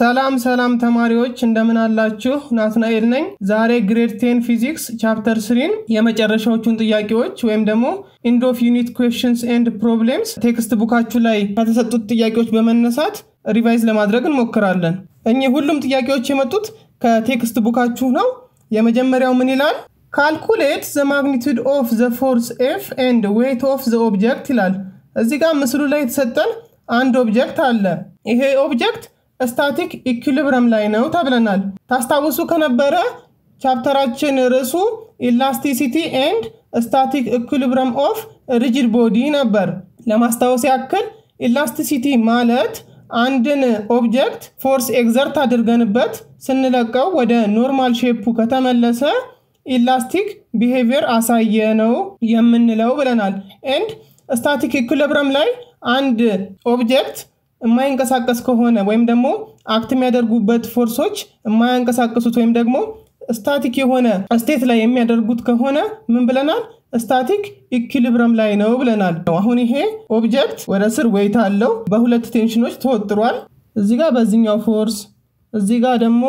ሰላም ሰላም ተማሪዎች እንደምን አላችሁ? ናትናኤል ነኝ። ዛሬ ግሬድ ቴን ፊዚክስ ቻፕተር ስሪን የመጨረሻዎቹን ጥያቄዎች ወይም ደግሞ ኢንድ ኦፍ ዩኒት ኩዌሽንስ ኤንድ ፕሮብሌምስ ቴክስት ቡካችሁ ላይ ከተሰጡት ጥያቄዎች በመነሳት ሪቫይዝ ለማድረግ እንሞክራለን። እኚህ ሁሉም ጥያቄዎች የመጡት ከቴክስት ቡካችሁ ነው። የመጀመሪያው ምን ይላል? ካልኩሌት ዘ ማግኒቱድ ኦፍ ዘ ፎርስ ኤፍ ኤንድ ዌይት ኦፍ ዘ ኦብጀክት ይላል። እዚህ ጋር ምስሉ ላይ የተሰጠን አንድ ኦብጀክት አለ። ይሄ ኦብጀክት ስታቲክ ኢኩሊብረም ላይ ነው ተብለናል። ታስታውሱ ከነበረ ቻፕተራችን ርዕሱ ኢላስቲሲቲ ኤንድ ስታቲክ ኢኩሊብረም ኦፍ ሪጅድ ቦዲ ነበር። ለማስታወስ ያክል ኢላስቲሲቲ ማለት አንድን ኦብጀክት ፎርስ ኤግዘርት አድርገንበት ስንለቀው ወደ ኖርማል ሼፑ ከተመለሰ ኢላስቲክ ቢሄቪየር አሳየ ነው የምንለው ብለናል። ኤንድ ስታቲክ ኢኩሊብረም ላይ አንድ ኦብጀክት የማይንቀሳቀስ ከሆነ ወይም ደግሞ አክት የሚያደርጉበት ፎርሶች የማያንቀሳቀሱት ወይም ደግሞ ስታቲክ የሆነ ስቴት ላይ የሚያደርጉት ከሆነ ምን ብለናል? ስታቲክ ኢኪሊብረም ላይ ነው ብለናል። አሁን ይሄ ኦብጀክት ወደ ስር ዌይት አለው፣ በሁለት ቴንሽኖች ተወጥሯል። እዚህ ጋር በዚህኛው ፎርስ፣ እዚህ ጋር ደግሞ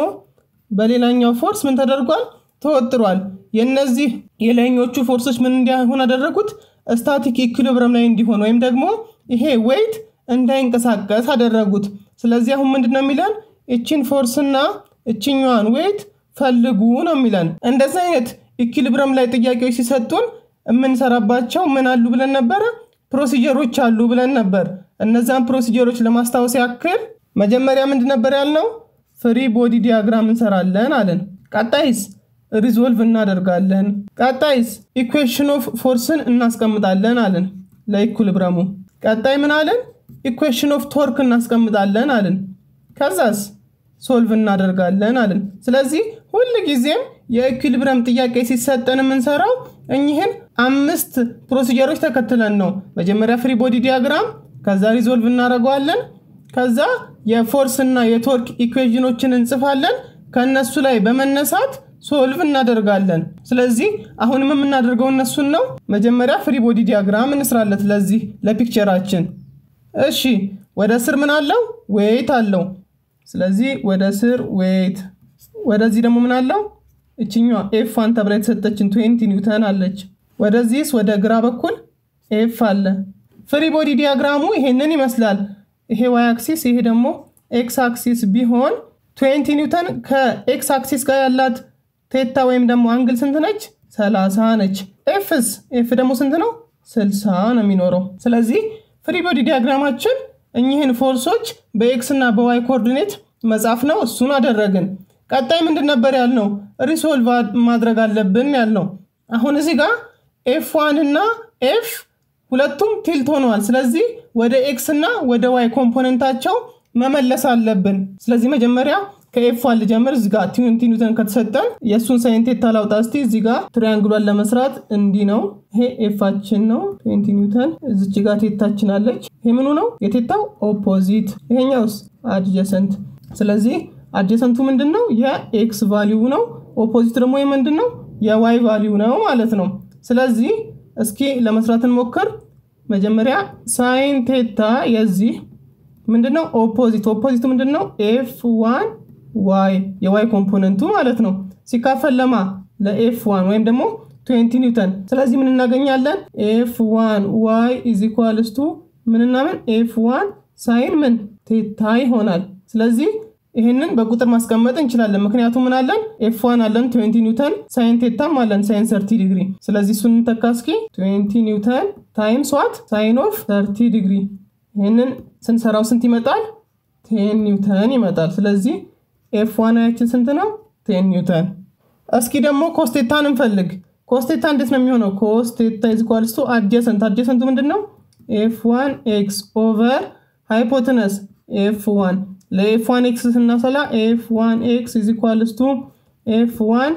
በሌላኛው ፎርስ ምን ተደርጓል? ተወጥሯል። የነዚህ የላይኞቹ ፎርሶች ምን እንዲሆን አደረጉት? ስታቲክ ኢኪሊብረም ላይ እንዲሆን ወይም ደግሞ ይሄ ዌይት እንዳይንቀሳቀስ አደረጉት። ስለዚህ አሁን ምንድን ነው የሚለን? እችን ፎርስና እችኛዋን ዌይት ፈልጉ ነው የሚለን። እንደዚህ አይነት ኢኪሊብረም ላይ ጥያቄዎች ሲሰጡን የምንሰራባቸው ምን አሉ ብለን ነበረ? ፕሮሲጀሮች አሉ ብለን ነበር። እነዛን ፕሮሲጀሮች ለማስታወስ ያክል መጀመሪያ ምንድን ነበር ያልነው? ፍሪ ቦዲ ዲያግራም እንሰራለን አለን። ቀጣይስ ሪዞልቭ እናደርጋለን። ቀጣይስ ኢኩዌሽን ኦፍ ፎርስን እናስቀምጣለን አለን ለኢኩሊብረሙ። ቀጣይ ምን አለን? ኢኩዌሽን ኦፍ ቶርክ እናስቀምጣለን አለን። ከዛስ ሶልቭ እናደርጋለን አለን። ስለዚህ ሁል ጊዜም የኢኩሊብረም ጥያቄ ሲሰጠን የምንሰራው እኚህን አምስት ፕሮሲጀሮች ተከትለን ነው። መጀመሪያ ፍሪ ቦዲ ዲያግራም፣ ከዛ ሪዞልቭ እናደርገዋለን። ከዛ የፎርስ እና የቶርክ ኢኩዌዥኖችን እንጽፋለን። ከእነሱ ላይ በመነሳት ሶልቭ እናደርጋለን። ስለዚህ አሁንም የምናደርገው እነሱን ነው። መጀመሪያ ፍሪ ቦዲ ዲያግራም እንስራለት ለዚህ ለፒክቸራችን። እሺ ወደ ስር ምን አለው? ዌይት አለው። ስለዚህ ወደ ስር ዌይት፣ ወደዚህ ደግሞ ምን አለው? እችኛዋ ኤፍ ዋን ተብላ የተሰጠችን ትዌንቲ ኒውተን አለች። ወደዚህስ ወደ ግራ በኩል ኤፍ አለ። ፍሪ ቦዲ ዲያግራሙ ይሄንን ይመስላል። ይሄ ዋይ አክሲስ፣ ይሄ ደግሞ ኤክስ አክሲስ ቢሆን ትዌንቲ ኒውተን ከኤክስ አክሲስ ጋር ያላት ቴታ ወይም ደግሞ አንግል ስንት ነች? ሰላሳ ነች። ኤፍስ ኤፍ ደግሞ ስንት ነው? ስልሳ ነው የሚኖረው። ስለዚህ ፍሪ ቦዲ ዲያግራማችን እኚህን ፎርሶች በኤክስ እና በዋይ ኮኦርዲኔት መጻፍ ነው። እሱን አደረግን። ቀጣይ ምንድን ነበር ያልነው? ሪሶልቭ ማድረግ አለብን ያልነው። አሁን እዚህ ጋር ኤፍ ዋን እና ኤፍ ሁለቱም ቲልት ሆነዋል። ስለዚህ ወደ ኤክስ እና ወደ ዋይ ኮምፖነንታቸው መመለስ አለብን። ስለዚህ መጀመሪያ ከኤፍ ዋን ልጀምር። እዚህ ጋር ትዌንቲ ኒውተን ከተሰጠን የእሱን ሳይን ቴታ ላውጣ እስቲ። እዚህ ጋር ትሪያንግሏን ለመስራት እንዲህ ነው። ይሄ ኤፋችን ነው ትዌንቲ ኒውተን። እዚች ጋር ቴታችን አለች። ይሄ ምኑ ነው? የቴታው ኦፖዚት። ይሄኛውስ አድጀሰንት። ስለዚህ አድጀሰንቱ ምንድን ነው? የኤክስ ቫሊዩ ነው። ኦፖዚት ደግሞ ምንድን ነው? የዋይ ቫሊዩ ነው ማለት ነው። ስለዚህ እስኪ ለመስራት እንሞክር። መጀመሪያ ሳይን ቴታ የዚህ ምንድነው? ኦፖዚት ኦፖዚቱ ምንድነው? ኤፍ ዋን ዋይ የዋይ ኮምፖነንቱ ማለት ነው። ሲካፈል ለማ ለኤፍ ዋን ወይም ደግሞ 20 ኒውተን። ስለዚህ ምን እናገኛለን? ኤፍ ዋን ዋይ ኢዝ ኢኳልስ ቱ ምንና ምን ኤፍ ዋን ሳይን ምን ቴታ ይሆናል። ስለዚህ ይህንን በቁጥር ማስቀመጥ እንችላለን። ምክንያቱም ምን አለን? ኤፍ ዋን አለን 20 ኒውተን፣ ሳይን ቴታም አለን ሳይን 30 ዲግሪ። ስለዚህ እሱን እንተካ እስኪ 20 ኒውተን ታይምስ ዋት ሳይን ኦፍ 30 ዲግሪ። ይህንን ስንሰራው ስንት ይመጣል? ቴን ኒውተን ይመጣል። ስለዚህ ኤፍ ዋን ያችን ስንት ነው? ቴን ኒውተን። እስኪ ደግሞ ኮስቴታን እንፈልግ። ኮስቴታ እንዴት ነው የሚሆነው? ኮስቴታ ኢዝ ኢኳልስ ቱ አድጀሰንት። አድጀሰንቱ ምንድን ነው? ኤፍ ዋን ኤክስ ኦቨር ሃይፖትነስ ኤፍ ዋን ለኤፍ ዋን ኤክስ ስናሰላ ኤፍ ዋን ኤክስ ኢዝ ኢኳልስ ቱ ኤፍ ዋን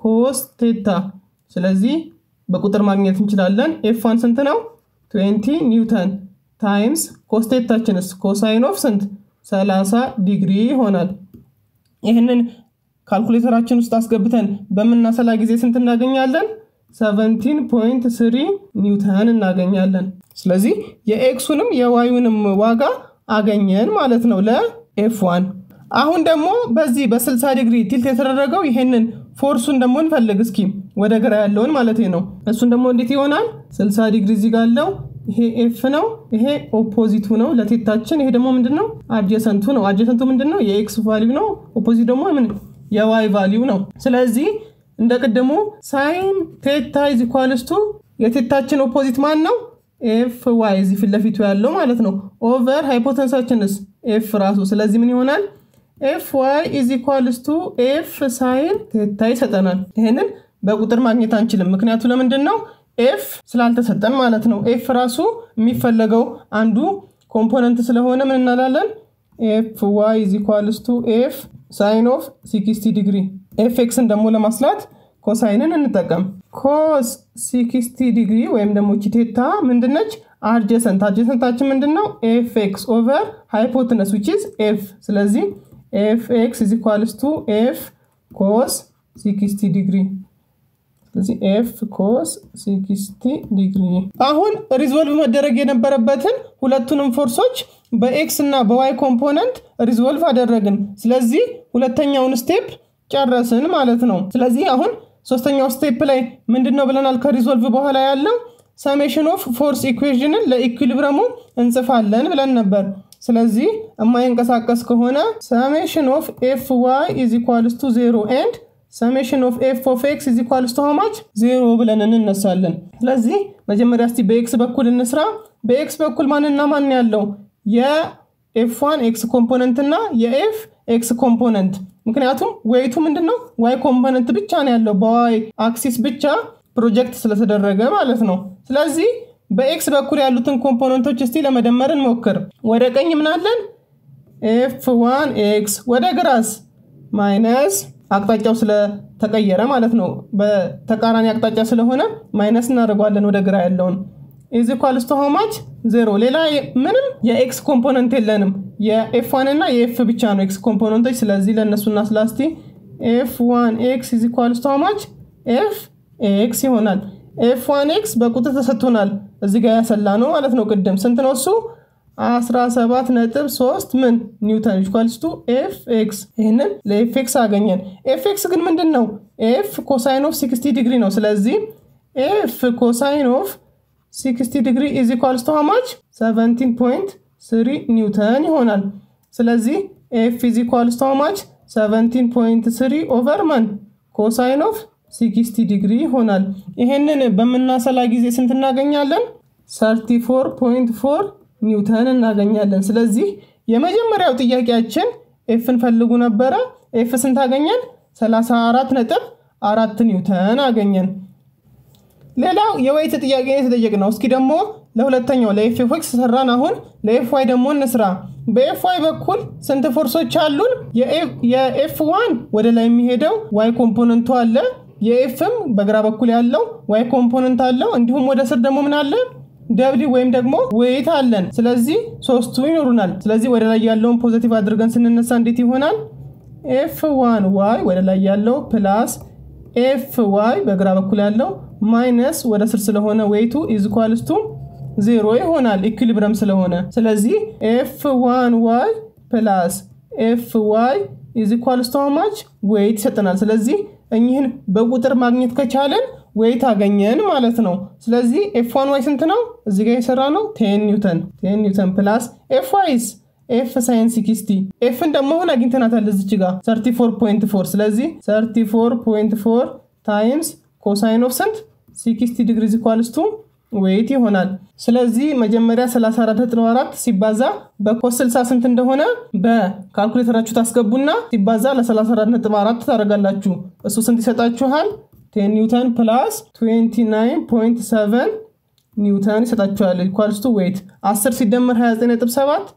ኮስቴታ። ስለዚህ በቁጥር ማግኘት እንችላለን። ኤፍ ዋን ስንት ነው? 20 ኒውተን ታይምስ ኮስቴታችንስ ኮሳይን ኦፍ ስንት 30 ዲግሪ ይሆናል። ይህንን ካልኩሌተራችን ውስጥ አስገብተን በምናሰላ ጊዜ ስንት እናገኛለን? 17.3 ኒውተን እናገኛለን። ስለዚህ የኤክሱንም የዋዩንም ዋጋ አገኘን ማለት ነው ለኤፍ ዋን። አሁን ደግሞ በዚህ በ60 ዲግሪ ቲልት የተደረገው ይሄንን ፎርሱን ደግሞ እንፈልግ እስኪ ወደ ግራ ያለውን ማለት ነው። እሱን ደግሞ እንዴት ይሆናል? 60 ዲግሪ እዚህ ጋር አለው። ይሄ ኤፍ ነው። ይሄ ኦፖዚቱ ነው ለቴታችን። ይሄ ደግሞ ምንድን ነው? አጀሰንቱ ነው። አጀሰንቱ ምንድን ነው? የኤክስ ቫሊዩ ነው። ኦፖዚት ደግሞ ምን የዋይ ቫሊዩ ነው። ስለዚህ እንደ ቅድሙ ሳይን ቴታ ኢዝ ኢኳልስ ቱ የቴታችን ኦፖዚት ማን ነው? ኤፍ ዋይ እዚህ ፊት ለፊቱ ያለው ማለት ነው። ኦቨር ሃይፖተንሳችንስ ኤፍ ራሱ። ስለዚህ ምን ይሆናል? ኤፍ ዋይ ኢዝ ኢኳልስ ቱ ኤፍ ሳይን ቴታ ይሰጠናል። ይህንን በቁጥር ማግኘት አንችልም። ምክንያቱ ለምንድን ነው? ኤፍ ስላልተሰጠን ማለት ነው። ኤፍ ራሱ የሚፈለገው አንዱ ኮምፖነንት ስለሆነ ምን እናላለን? ኤፍ ዋይ ኢዝ ኢኳልስ ቱ ኤፍ ሳይን ኦፍ ሲክስቲ ዲግሪ። ኤፍ ኤክስን ደግሞ ለማስላት ኮሳይንን እንጠቀም። ኮስ ሲክስቲ ዲግሪ ወይም ደግሞ ቺቴታ ምንድነች? አድጀሰንት አድጀሰንታችን ምንድን ነው? ኤፍ ኤክስ ኦቨር ሃይፖትነስ ዊች ኢዝ ኤፍ። ስለዚህ ኤፍ ኤክስ ኢዝ ኢኳልስ ቱ ኤፍ ኮስ ሲክስቲ ዲግሪ ስለዚህ ኤፍ ኮስ ሲክስቲ ዲግሪ። አሁን ሪዞልቭ መደረግ የነበረበትን ሁለቱንም ፎርሶች በኤክስ እና በዋይ ኮምፖነንት ሪዞልቭ አደረግን። ስለዚህ ሁለተኛውን ስቴፕ ጨረስን ማለት ነው። ስለዚህ አሁን ሶስተኛው ስቴፕ ላይ ምንድን ነው ብለናል? ከሪዞልቭ በኋላ ያለው ሰሜሽን ኦፍ ፎርስ ኢኩዌዥንን ለኢኩሊብረሙ እንጽፋለን ብለን ነበር። ስለዚህ የማይንቀሳቀስ ከሆነ ሰሜሽን ኦፍ ኤፍ ዋይ ኢዝ ኢኳልስ ቱ ዜሮ ኤንድ ሰሜሽን ኦፍ ኤፍ ኦፍ ኤክስ ኢዝ ኢኳልስ ቱ ሃማች ዜሮ ብለን እንነሳለን። ስለዚህ መጀመሪያ እስቲ በኤክስ በኩል እንስራ። በኤክስ በኩል ማንና ማን ያለው የኤፍ ዋን ኤክስ ኮምፖነንት እና የኤፍ ኤክስ ኮምፖነንት። ምክንያቱም ዌይቱ ምንድን ነው ዋይ ኮምፖነንት ብቻ ነው ያለው በዋይ አክሲስ ብቻ ፕሮጀክት ስለተደረገ ማለት ነው። ስለዚህ በኤክስ በኩል ያሉትን ኮምፖነንቶች እስቲ ለመደመር እንሞክር። ወደ ቀኝ ምናለን ኤፍ ዋን ኤክስ፣ ወደ ግራስ ማይነስ አቅጣጫው ስለተቀየረ ማለት ነው። በተቃራኒ አቅጣጫ ስለሆነ ማይነስ እናደርገዋለን ወደ ግራ ያለውን ኢዝ ኢኳልስ ቱ ሃው ማች ዜሮ። ሌላ ምንም የኤክስ ኮምፖነንት የለንም። የኤፍ ዋን እና የኤፍ ብቻ ነው ኤክስ ኮምፖነንቶች። ስለዚህ ለእነሱና ስላስቲ ኤፍ ዋን ኤክስ ኢዝ ኢኳልስ ቱ ሃው ማች ኤፍ ኤክስ ይሆናል። ኤፍ ዋን ኤክስ በቁጥር ተሰጥቶናል። እዚህ ጋር ያሰላ ነው ማለት ነው። ቅድም ስንት ነው እሱ? 17 ነጥብ 3 ምን ኒውተን ኢኳልስ ቱ ኤፍ ኤክስ። ይህንን ለኤፍ ኤክስ አገኘን። ኤፍ ኤክስ ግን ምንድን ነው? ኤፍ ኮሳይን ኦፍ 60 ዲግሪ ነው። ስለዚህ ኤፍ ኮሳይን ኦፍ 60 ዲግሪ ኢዝ ኢኳልስ ቱ ሃማች 17.3 ኒውተን ይሆናል። ስለዚህ ኤፍ ኢዝ ኢኳልስ ቱ ሃማች 17.3 ኦቨር ማን ኮሳይን ኦፍ 60 ዲግሪ ይሆናል። ይሄንን በምናሰላ ጊዜ ስንት እናገኛለን? 34.4 ኒውተን እናገኛለን። ስለዚህ የመጀመሪያው ጥያቄያችን ኤፍን ፈልጉ ነበረ። ኤፍ ስንት አገኘን? 34 ነጥብ አራት ኒውተን አገኘን። ሌላው የዌይት ጥያቄ የተጠየቅ ነው። እስኪ ደግሞ ለሁለተኛው ለኤፍ ኤፍ ኤክስ ሰራን። አሁን ለኤፍ ዋይ ደግሞ እንስራ። በኤፍ ዋይ በኩል ስንት ፎርሶች አሉን? የኤፍ ዋን ወደ ላይ የሚሄደው ዋይ ኮምፖነንቱ አለ። የኤፍም በግራ በኩል ያለው ዋይ ኮምፖነንት አለው። እንዲሁም ወደ ስር ደግሞ ምን አለ? ደብሊ ወይም ደግሞ ዌይት አለን። ስለዚህ ሶስቱ ይኖሩናል። ስለዚህ ወደ ላይ ያለውን ፖዘቲቭ አድርገን ስንነሳ እንዴት ይሆናል? ኤፍ ዋን ዋይ ወደ ላይ ያለው ፕላስ ኤፍ ዋይ በግራ በኩል ያለው ማይነስ ወደ ስር ስለሆነ ዌይቱ ኢዝኳልስቱ ዜሮ ይሆናል ኢኩሊብረም ስለሆነ። ስለዚህ ኤፍ ዋን ዋይ ፕላስ ኤፍ ዋይ ኢዝኳልስቱ ማች ዌይት ይሰጠናል። ስለዚህ እኚህን በቁጥር ማግኘት ከቻለን ዌይት አገኘን ማለት ነው። ስለዚህ ኤፍ ዋን ዋይ ስንት ነው? እዚህ ጋር የሰራ ነው ቴን ኒውተን ቴን ኒውተን ፕላስ ኤፍ ዋይስ ኤፍ ሳይን ሲክስቲ ኤፍን ደግሞ አሁን አግኝተናታል እዚች ጋር 34.4 ስለዚህ 34.4 ታይምስ ኮሳይን ኦፍ ስንት 60 ዲግሪ ኢኳልስ ቱ ዌይት ይሆናል። ስለዚህ መጀመሪያ 34.4 ሲባዛ በኮስ 60 ስንት እንደሆነ በካልኩሌተራችሁ ታስገቡና ሲባዛ ለ34.4 ታደርጋላችሁ። እሱ ስንት ይሰጣችኋል? 10 ኒውተን ፕላስ 29.7 ኒውተን ይሰጣችኋል። ኢኳልስ ቱ ዌይት 10 ሲደመር 29.7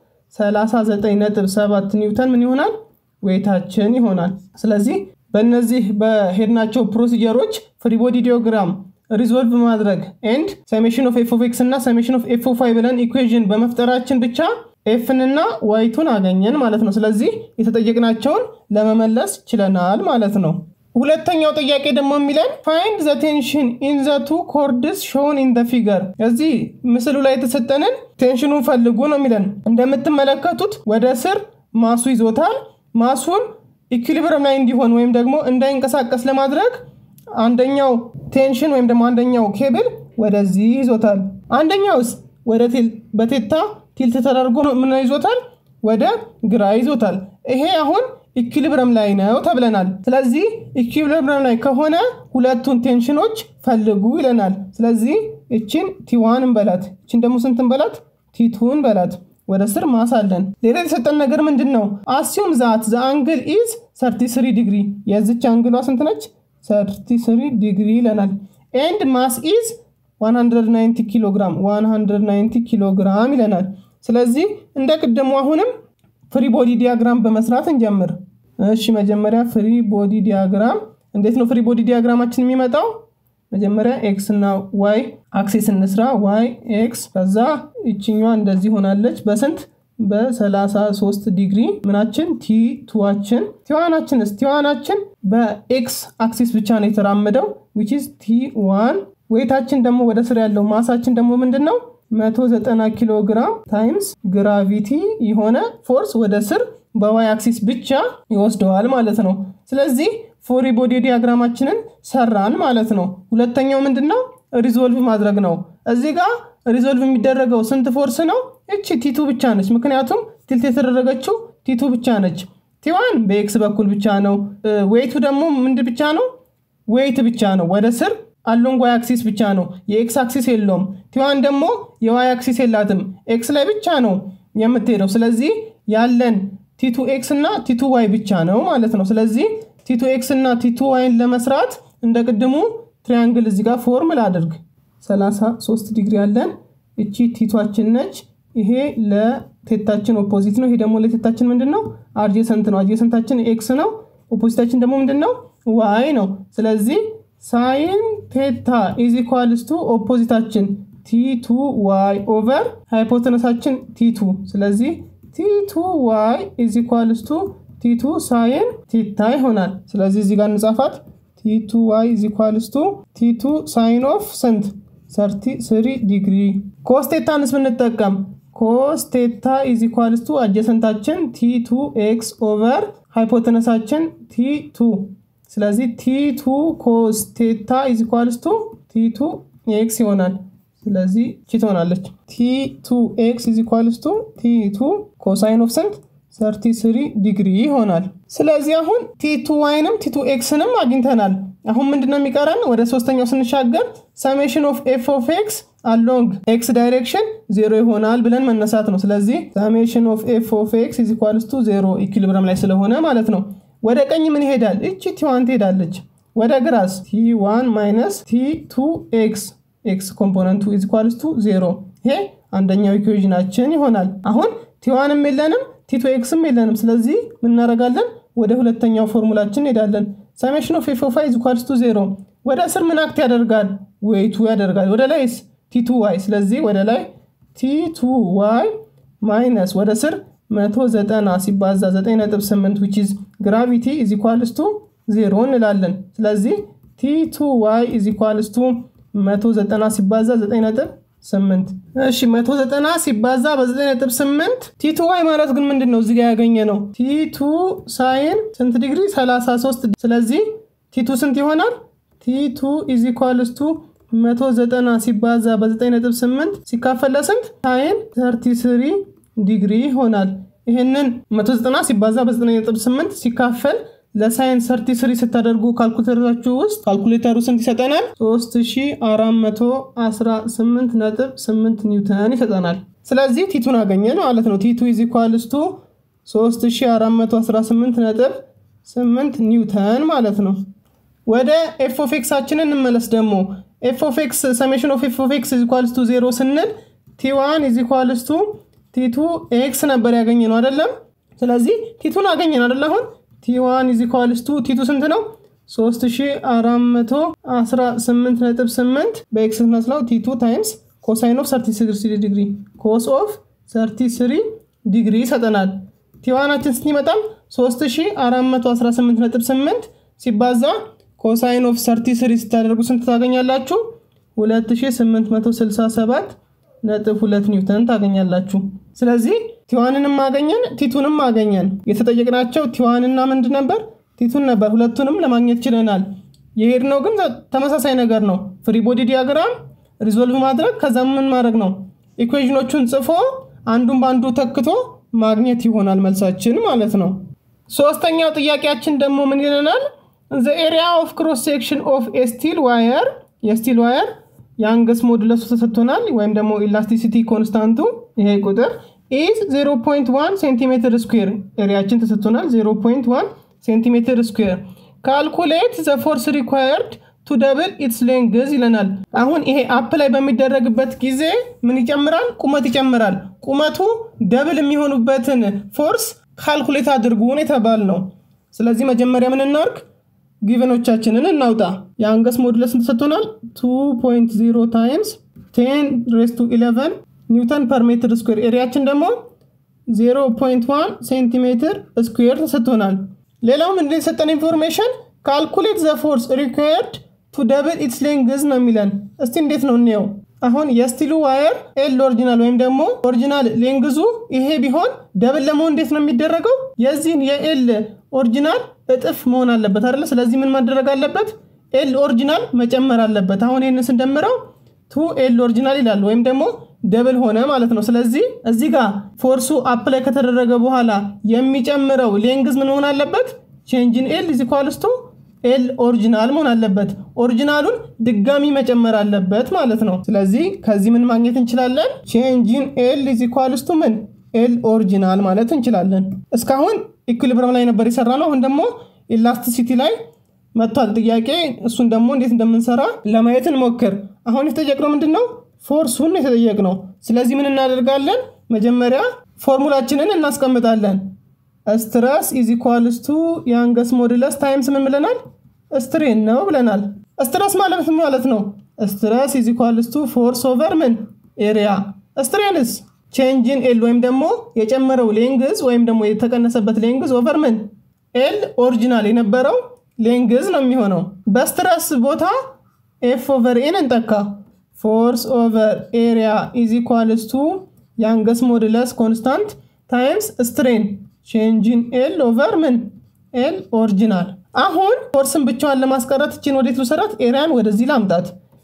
39.7 ኒውተን ምን ይሆናል? ዌይታችን ይሆናል። ስለዚህ በእነዚህ በሄድናቸው ፕሮሲጀሮች ፍሪቦዲ ዲዮግራም ሪዞልቭ ማድረግ ኤንድ ሰሜሽን ኦፍ ኤፍ ኦፍ ኤክስ እና ሰሜሽን ኦፍ ኤፍ ኦፍ ዋይ ብለን ኢኩዌዥን በመፍጠራችን ብቻ ኤፍን እና ዋይቱን አገኘን ማለት ነው። ስለዚህ የተጠየቅናቸውን ለመመለስ ችለናል ማለት ነው። ሁለተኛው ጥያቄ ደግሞ የሚለን ፋይንድ ዘ ቴንሽን ኢን ዘ ቱ ኮርድስ ሾውን ኢን ዘ ፊገር። እዚህ ምስሉ ላይ የተሰጠንን ቴንሽኑን ፈልጉ ነው የሚለን። እንደምትመለከቱት ወደ ስር ማሱ ይዞታል። ማሱን ኢኩሊብረም ላይ እንዲሆን ወይም ደግሞ እንዳይንቀሳቀስ ለማድረግ አንደኛው ቴንሽን ወይም ደግሞ አንደኛው ኬብል ወደዚህ ይዞታል። አንደኛውስ ወደ በቴታ ቲልት ተደርጎ ምን ይዞታል? ወደ ግራ ይዞታል። ይሄ አሁን ኢኩሊብረም ላይ ነው ተብለናል። ስለዚህ ኢኩሊብረም ላይ ከሆነ ሁለቱን ቴንሽኖች ፈልጉ ይለናል። ስለዚህ እችን ቲዋን እንበላት፣ እችን ደግሞ ስንት እንበላት? ቲቱ እንበላት። ወደ ስር ማሳለን። ሌላ የተሰጠን ነገር ምንድን ነው? አሲዩም ዛት ዘ አንግል ኢዝ 33 ዲግሪ። የዚች አንግሏ ስንት ነች? 33 ዲግሪ ይለናል። ኤንድ ማስ ኢዝ 190 ኪሎ ግራም 190 ኪሎ ግራም ይለናል። ስለዚህ እንደ ቅድሙ አሁንም ፍሪ ቦዲ ዲያግራም በመስራት እንጀምር። እሺ መጀመሪያ ፍሪ ቦዲ ዲያግራም እንዴት ነው ፍሪ ቦዲ ዲያግራማችን የሚመጣው? መጀመሪያ ኤክስ እና ዋይ አክሲስ እንስራ። ዋይ ኤክስ፣ ከዛ ይችኛዋ እንደዚህ ሆናለች። በስንት በ33 ዲግሪ ምናችን ቲ ቱዋችን ቲዋናችንስ ቲዋናችን በኤክስ አክሲስ ብቻ ነው የተራመደው ዊች ኢዝ ቲ ዋን። ዌይታችን ደግሞ ወደ ስር ያለው ማሳችን ደግሞ ምንድን ነው 190 ኪሎ ግራም ታይምስ ግራቪቲ የሆነ ፎርስ ወደ ስር በዋይ አክሲስ ብቻ ይወስደዋል ማለት ነው። ስለዚህ ፎሪ ቦዲ ዲያግራማችንን ሰራን ማለት ነው። ሁለተኛው ምንድን ነው? ሪዞልቭ ማድረግ ነው። እዚህ ጋር ሪዞልቭ የሚደረገው ስንት ፎርስ ነው? እቺ ቲቱ ብቻ ነች። ምክንያቱም ቲልት የተደረገችው ቲቱ ብቻ ነች። ቲዋን በኤክስ በኩል ብቻ ነው። ዌይቱ ደግሞ ምንድ ብቻ ነው? ዌይት ብቻ ነው። ወደ ስር አሎንግ ዋይ አክሲስ ብቻ ነው። የኤክስ አክሲስ የለውም። ቲዋን ደግሞ የዋይ አክሲስ የላትም። ኤክስ ላይ ብቻ ነው የምትሄደው። ስለዚህ ያለን ቲቱ ኤክስ እና ቲቱ ዋይ ብቻ ነው ማለት ነው። ስለዚህ ቲቱ ኤክስ እና ቲቱ ዋይን ለመስራት እንደ ቅድሙ ትሪያንግል እዚህ ጋር ፎርም ላድርግ። 33 ዲግሪ ያለን እቺ ቲቷችን ነች። ይሄ ለቴታችን ኦፖዚት ነው። ይሄ ደግሞ ለቴታችን ምንድን ነው? አድጀሰንት ነው። አድጀሰንታችን ኤክስ ነው። ኦፖዚታችን ደግሞ ምንድን ነው? ዋይ ነው። ስለዚህ ሳይን ቴታ ኢዝ ኢኳልስ ቱ ኦፖዚታችን ቲቱ ዋይ ኦቨር ሃይፖተነሳችን ቲቱ ስለዚህ ቲቱ ዋይ ኢዝ ኢኳልስ ቱ ቲቱ ሳይን ቲታ ይሆናል። ስለዚህ እዚህ ጋር እንጻፋት ቲቱ ዋይ ኢዝ ኢኳልስ ቱ ቲቱ ሳይን ኦፍ ስንት ሰርቲ ስሪ ዲግሪ። ኮስቴታንስ ብንጠቀም ኮስቴታ ኢዝ ኢኳልስ ቱ አጀሰንታችን ቲቱ ኤክስ ኦቨር ሃይፖተነሳችን ቲቱ ስለዚህ ቲቱ ኮስቴታ ኢዝ ኢኳልስ ቱ ቲቱ ኤክስ ይሆናል። ስለዚህ ቺ ትሆናለች። ቲቱ ኤክስ ኢዝ ኢኳልስ ቱ ቲቱ ኮሳይን ኦፍ ስንት 33 ዲግሪ ይሆናል። ስለዚህ አሁን ቲቱ ዋይንም ቲቱ ኤክስንም አግኝተናል። አሁን ምንድነው የሚቀረን? ወደ ሶስተኛው ስንሻገር ሰሜሽን ኦፍ ኤፍ ኦፍ ኤክስ አሎንግ ኤክስ ዳይሬክሽን ዜሮ ይሆናል ብለን መነሳት ነው። ስለዚህ ሰሜሽን ኦፍ ኤፍ ኦፍ ኤክስ ኢዝ ኢኳልስ ቱ ዜሮ ኢኩሊብረም ላይ ስለሆነ ማለት ነው። ወደ ቀኝ ምን ይሄዳል? እቺ ቲዋን ትሄዳለች። ወደ ግራስ ቲ1 ማይነስ ቲ2 ኤክስ ኤክስ ኮምፖነንቱ ኢዝ ኢኳልስ ቱ ዜሮ። ይሄ አንደኛው ኢኩዌዥናችን ይሆናል። አሁን ቲዋንም የለንም ቲቱ ኤክስም የለንም። ስለዚህ ምን እናደርጋለን? ወደ ሁለተኛው ፎርሙላችን እንሄዳለን። ሰሜሽን ኦፍ ኤፍ ኦፍ ዋይ ኢዝ ኢኳልስ ቱ ዜሮ። ወደ ስር ምን አክት ያደርጋል? ዌይቱ ያደርጋል። ወደ ላይስ ቲቱ ዋይ። ስለዚህ ወደ ላይ ቲቱ ዋይ ማይነስ ወደ ስር 190 ሲባዛ 9.8 ዊች ኢዝ ግራቪቲ ኢዝ ኢኳልስ ቱ ዜሮ እንላለን። ስለዚህ ቲቱ ዋይ ኢዝ ኢኳልስ ቱ 190 ሲባዛ 9.8 እሺ 190 ሲባዛ በ9.8 ቲቱ ዋይ ማለት ግን ምንድን ነው? እዚጋ ያገኘ ነው ቲቱ ሳይን ስንት ዲግሪ 33 ስለዚህ ቲቱ ስንት ይሆናል? ቲቱ ኢዝ ኢኳልስ ቱ 190 ሲባዛ በ9.8 ሲካፈል ለስንት ሳይን 33 ዲግሪ ይሆናል። ይህንን 190 ሲባዛ በ9.8 ሲካፈል ለሳይንስ ሰርቲ ስሪ ስታደርጉ ካልኩሌተራችሁ ውስጥ ካልኩሌተሩ ስንት ይሰጠናል? 3418.8 ኒውተን ይሰጠናል። ስለዚህ ቲቱን አገኘን ማለት ነው። ቲቱ ኢዝ ኢኳልስ ቱ 3418.8 ኒውተን ማለት ነው። ወደ ኤፍ ኦፍ ኤክሳችንን እንመለስ ደግሞ ኤፍ ኦፍ ኤክስ ሰሜሽን ኦፍ ኤፍ ኦፍ ኤክስ ኢዝ ኢኳልስ ቱ ዜሮ ስንል ቲዋን ኢዝ ኢኳልስ ቱ ቲቱ ኤክስ ነበር ያገኘ ነው አይደለም? ስለዚህ ቲቱን አገኘን አይደለ? አሁን ቲዋን ኢዝ ኢኳልስ ቱ ቲቱ ስንት ነው? 3418.8 በኤክስ ስናስላው ቲቱ ታይምስ ኮሳይን ኦፍ 33 ዲግሪ ኮስ ኦፍ 33 ዲግሪ ይሰጠናል። ቲዋናችን ስንት ይመጣል? 3418.8 ሲባዛ ኮሳይን ኦፍ 33 ስታደርጉ ስንት ታገኛላችሁ? 2867 ነጥብ ሁለት ኒውተን ታገኛላችሁ። ስለዚህ ቲዋንንም አገኘን ቲቱንም አገኘን። የተጠየቅናቸው ቲዋንና ምንድን ነበር? ቲቱን ነበር። ሁለቱንም ለማግኘት ችለናል። የሄድነው ግን ተመሳሳይ ነገር ነው። ፍሪ ቦዲ ዲያግራም ሪዞልቭ ማድረግ ከዛ ምን ማድረግ ነው? ኢኩዌዥኖቹን ጽፎ አንዱን በአንዱ ተክቶ ማግኘት ይሆናል መልሳችን ማለት ነው። ሶስተኛው ጥያቄያችን ደግሞ ምን ይለናል? ዘ ኤሪያ ኦፍ ክሮስ ሴክሽን ኦፍ ስቲል ዋየር የስቲል ዋየር የአንገስ ሞድለሱ ተሰጥቶናል፣ ወይም ደግሞ ኢላስቲሲቲ ኮንስታንቱ ይሄ ቁጥር ኢዝ 0.1 ሴንቲሜትር ስኩዌር ኤሪያችን ተሰጥቶናል። 0.1 ሴንቲሜትር ስኩዌር ካልኩሌት ዘ ፎርስ ሪኳየርድ ቱ ደብል ኢትስ ሌንግዝ ይለናል። አሁን ይሄ አፕ ላይ በሚደረግበት ጊዜ ምን ይጨምራል? ቁመት ይጨምራል። ቁመቱ ደብል የሚሆኑበትን ፎርስ ካልኩሌት አድርጉን የተባል ነው። ስለዚህ መጀመሪያ ምን እናርግ? ጊቨኖቻችንን እናውጣ። የአንገስ ሞዱለስ ተሰጥቶናል 2.0 ታይምስ 10 ሬስ ቱ 11 ኒውተን ፐር ሜትር ስኩዌር ኤሪያችን ደግሞ 0.1 ሴንቲሜትር ስኩዌር ተሰጥቶናል። ሌላው ምንድን የሰጠን ኢንፎርሜሽን ካልኩሌት ዘ ፎርስ ሪኳየርድ ቱ ደብል ኢትስ ሌንግዝ ነው የሚለን። እስቲ እንዴት ነው እንየው። አሁን የስቲሉ ዋየር ኤል ኦሪጂናል ወይም ደግሞ ኦሪጂናል ሌንግዙ ይሄ ቢሆን ደብል ለመሆን እንዴት ነው የሚደረገው? የዚህን የኤል ኦሪጂናል እጥፍ መሆን አለበት አይደለ? ስለዚህ ምን ማድረግ አለበት? ኤል ኦሪጂናል መጨመር አለበት። አሁን ይህን ስንደምረው ቱ ኤል ኦሪጂናል ይላል ወይም ደግሞ ደብል ሆነ ማለት ነው። ስለዚህ እዚህ ጋር ፎርሱ አፕ ላይ ከተደረገ በኋላ የሚጨምረው ሌንግዝ ምን መሆን አለበት? ቼንጅን ኤል ኢዝ ኢኳልስ ቱ ኤል ኦሪጂናል መሆን አለበት። ኦሪጂናሉን ድጋሚ መጨመር አለበት ማለት ነው። ስለዚህ ከዚህ ምን ማግኘት እንችላለን? ቼንጅን ኤል ኢዝ ኢኳልስ ቱ ምን ኤል ኦሪጂናል ማለት እንችላለን። እስካሁን ኢኩሊብረም ላይ ነበር የሰራ ነው። አሁን ደግሞ ኢላስቲሲቲ ላይ መጥቷል ጥያቄ። እሱን ደግሞ እንዴት እንደምንሰራ ለማየት እንሞክር። አሁን የተጠየቅነው ምንድን ነው? ፎርሱን የተጠየቅነው። ስለዚህ ምን እናደርጋለን? መጀመሪያ ፎርሙላችንን እናስቀምጣለን። ስትረስ ኢዝ ኢኳልስ ቱ የአንገስ ሞድለስ ታይምስ ምን ብለናል? ስትሬን ነው ብለናል። ስትረስ ማለት ምን ማለት ነው? ስትረስ ኢዝ ኢኳልስ ቱ ፎርስ ኦቨር ምን ኤሪያ። ስትሬንስ ቼንጅን ኤል ወይም ደግሞ የጨመረው ሌንግዝ ወይም ደግሞ የተቀነሰበት ሌንግዝ ኦቨር ምን ኤል ኦሪጂናል የነበረው ሌንግዝ ነው የሚሆነው። በስትረስ ቦታ ኤፍ ኦቨር ኤን እንጠካ። ፎርስ ኦቨር ኤሪያ ኢዝ ኢኳልስ ቱ የአንገስ ሞድለስ ኮንስታንት ታይምስ ስትሬን ቼንጅን ኤል ኦቨር ምን ኤል ኦሪጂናል። አሁን ፎርስን ብቻዋን ለማስቀረት እችን ወዴት ልውሰዳት? ኤሪያን ወደዚህ ላምጣት።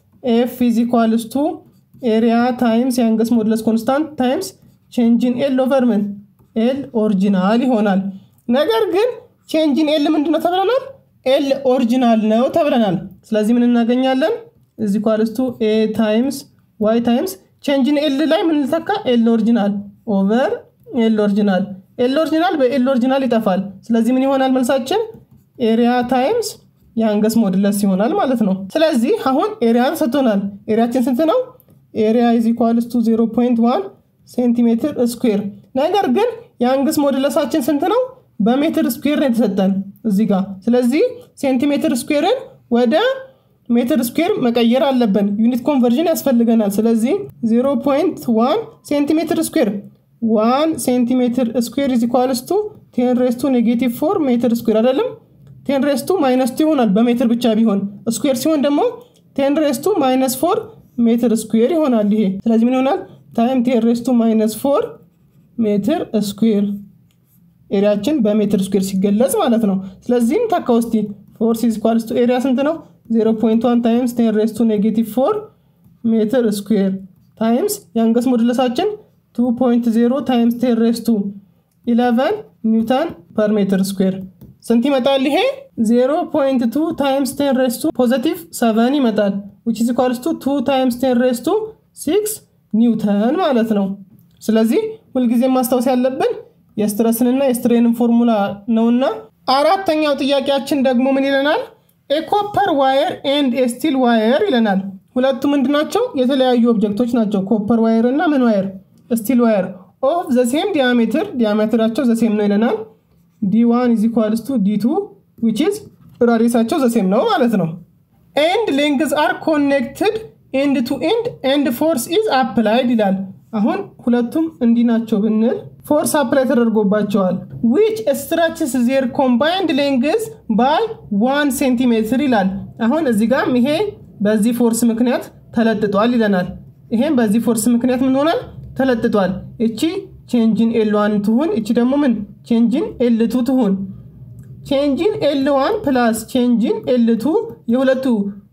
ኤፍ ኢዝ ኢኳልስ ቱ ኤሪያ ታይምስ የአንገስ ሞድለስ ኮንስታንት ታይምስ ቼንጅን ኤል ኦቨር ምን ኤል ኦሪጂናል ይሆናል። ነገር ግን ቼንጅን ኤል ምንድነው ተብለናል? ኤል ኦሪጂናል ነው ተብለናል። ስለዚህ ምን እናገኛለን? ኢዝ ኢኳልስ ቱ ኤ ታይምስ ዋይ ታይምስ ቼንጅን ኤል ላይ ምን ልተካ? ኤል ኦሪጂናል ኦቨር ኤል ኦሪጂናል ኤል ኦሪጂናል በኤል ኦሪጂናል ይጠፋል። ስለዚህ ምን ይሆናል መልሳችን? ኤሪያ ታይምስ የአንገስ ሞድለስ ይሆናል ማለት ነው። ስለዚህ አሁን ኤሪያን ሰጥቶናል። ኤሪያችን ስንት ነው? ኤሪያ ኢዝ ኢኳልስ ቱ 0.1 ሴንቲሜትር ስኩዌር። ነገር ግን የአንገስ ሞድለሳችን ስንት ነው? በሜትር ስኩዌር ነው የተሰጠን እዚህ ጋር። ስለዚህ ሴንቲሜትር ስኩዌርን ወደ ሜትር ስኩዌር መቀየር አለብን። ዩኒት ኮንቨርዥን ያስፈልገናል። ስለዚህ 0.1 ሴንቲሜትር ስኩዌር ዋን ሴንቲሜትር ስኩዌር ኢዝ ኢኳልስ ቱ ቴን ሬስቱ ኔጌቲቭ ፎር ሜትር ስኩዌር አይደለም። ቴን ሬስቱ ማይነስ ቱ ይሆናል በሜትር ብቻ ቢሆን፣ ስኩዌር ሲሆን ደግሞ ቴን ሬስቱ ማይነስ ፎር ሜትር ስኩዌር ይሆናል ይሄ። ስለዚህ ምን ይሆናል? ታይም ቴን ሬስቱ ማይነስ ፎር ሜትር ስኩዌር ኤሪያችን በሜትር ስኩዌር ሲገለጽ ማለት ነው። ስለዚህም ታካ ውስቲ ፎርስ ኢዝ ኢኳልስ ቱ ኤሪያ ስንት ነው? 0.1 ታይምስ ቴን ሬስቱ ኔጌቲቭ ፎር ሜትር ስኩዌር ታይምስ የአንገስ ሞድለሳችን 2.0 ታይምስ ቴን ሬስቱ 11 ኒውተን ፐር ሜትር ስኩዌር ስንት ይመጣል? ይሄ 0.2 ታይምስ ቴን ሬስቱ ፖዘቲቭ 7 ይመጣል። ዊች ኢዝ ኢኳልስ ቱ 2 ታይምስ ቴን ሬስቱ 6 ኒውተን ማለት ነው። ስለዚህ ሁልጊዜ ማስታወስ ያለብን የስትረስንና የስትሬንን ፎርሙላ ነውና። አራተኛው ጥያቄያችን ደግሞ ምን ይለናል? ኤኮፐር ዋየር ኤንድ ኤስቲል ዋየር ይለናል። ሁለቱ ምንድናቸው? የተለያዩ ኦብጀክቶች ናቸው። ኮፐር ዋየር እና ምን ዋየር ስቲል ዋየር ኦፍ ዘሴም ዲያሜትር ዲያሜትራቸው ዘሴም ነው ይለናል። ዲ1 ኢዝ ኢኳልስ ቱ ዲ2 ዊች ኢዝ ራዲየሳቸው ዘሴም ነው ማለት ነው። ኤንድ ሌንግዝ አር ኮኔክትድ ኤንድ ቱ ኤንድ ኤንድ ፎርስ ኢዝ አፕላይድ ይላል። አሁን ሁለቱም እንዲህ ናቸው ብንል ፎርስ አፕላይ ተደርጎባቸዋል። ዊች ስትራችስ ዜር ኮምባይንድ ሌንግዝ ባይ ዋን ሴንቲሜትር ይላል። አሁን እዚህ ጋም ይሄ በዚህ ፎርስ ምክንያት ተለጥጧል ይለናል። ይሄም በዚህ ፎርስ ምክንያት ምን ሆናል? ተለጥጧል። እቺ ቼንጅን ኤል ዋን ትሁን። እቺ ደግሞ ምን ቼንጅን ኤል ቱ ትሁን። ቼንጅን ኤል ዋን ፕላስ ቼንጅን ኤል ቱ የሁለቱ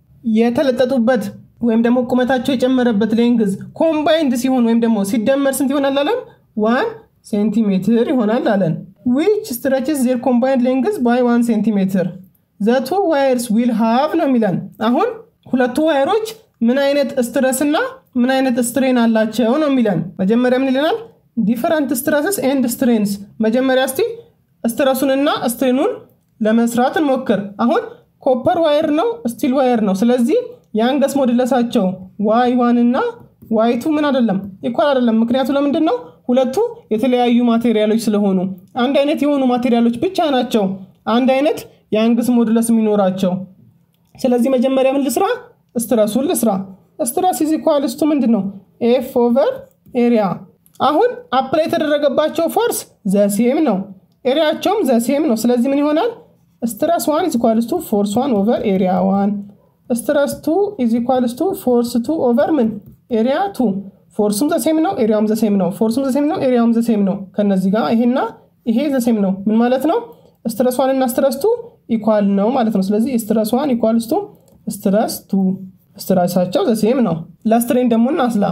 የተለጠጡበት ወይም ደግሞ ቁመታቸው የጨመረበት ሌንግዝ ኮምባይንድ ሲሆን ወይም ደግሞ ሲደመር ስንት ይሆናል አለን? ዋን ሴንቲሜትር ይሆናል አለን። ዊች ስትረችስ ዜር ኮምባይንድ ሌንግዝ ባይ ዋን ሴንቲሜትር ዘቱ ዋየርስ ዊል ሃቭ ነው የሚለን። አሁን ሁለቱ ዋየሮች ምን አይነት ስትረስ እና ምን አይነት ስትሬን አላቸው ነው የሚለን። መጀመሪያ ምን ይለናል? ዲፈረንት ስትረስስ ኤንድ ስትሬንስ። መጀመሪያ እስቲ ስትረሱንና ስትሬኑን ለመስራት እንሞክር። አሁን ኮፐር ዋየር ነው፣ ስቲል ዋየር ነው። ስለዚህ የአንገስ ሞድለሳቸው ዋይ ዋን እና ዋይ ቱ ምን አይደለም ኢኳል አይደለም። ምክንያቱ ለምንድን ነው? ሁለቱ የተለያዩ ማቴሪያሎች ስለሆኑ አንድ አይነት የሆኑ ማቴሪያሎች ብቻ ናቸው አንድ አይነት የአንግስ ሞድለስ የሚኖራቸው። ስለዚህ መጀመሪያ ምን ልስራ? ስትረሱን ልስራ። ስትረስ ኢዝ ኢኳልስ ቱ ምንድን ነው? ኤፍ ኦቨር ኤሪያ። አሁን አፕላይ የተደረገባቸው ፎርስ ዘሴም ነው፣ ኤሪያቸውም ዘሴም ነው። ስለዚህ ምን ይሆናል? ስትረስ ዋን ኢዝ ኢኳልስ ቱ ፎርስ ዋን ኦቨር ኤሪያ ዋን ስትረስ ቱ ኢዝ ኢኳልስ ቱ ፎርስ ቱ ኦቨር ምን ኤሪያ ቱ። ፎርሱም ዘሴም ነው፣ ኤሪያውም ዘሴም ነው። ፎርሱም ዘሴም ነው፣ ኤሪያውም ዘሴም ነው። ከነዚህ ጋር ይሄና ይሄ ዘሴም ነው። ምን ማለት ነው? ስትረስ ዋን እና ስትረስ ቱ ኢኳል ነው ማለት ነው። ስለዚህ ስትረስ ዋን ኢኳልስ ቱ ስትረስ ቱ ስትረሳቸው ዘሴም ነው። ለስትሬን ደግሞ እናስላ።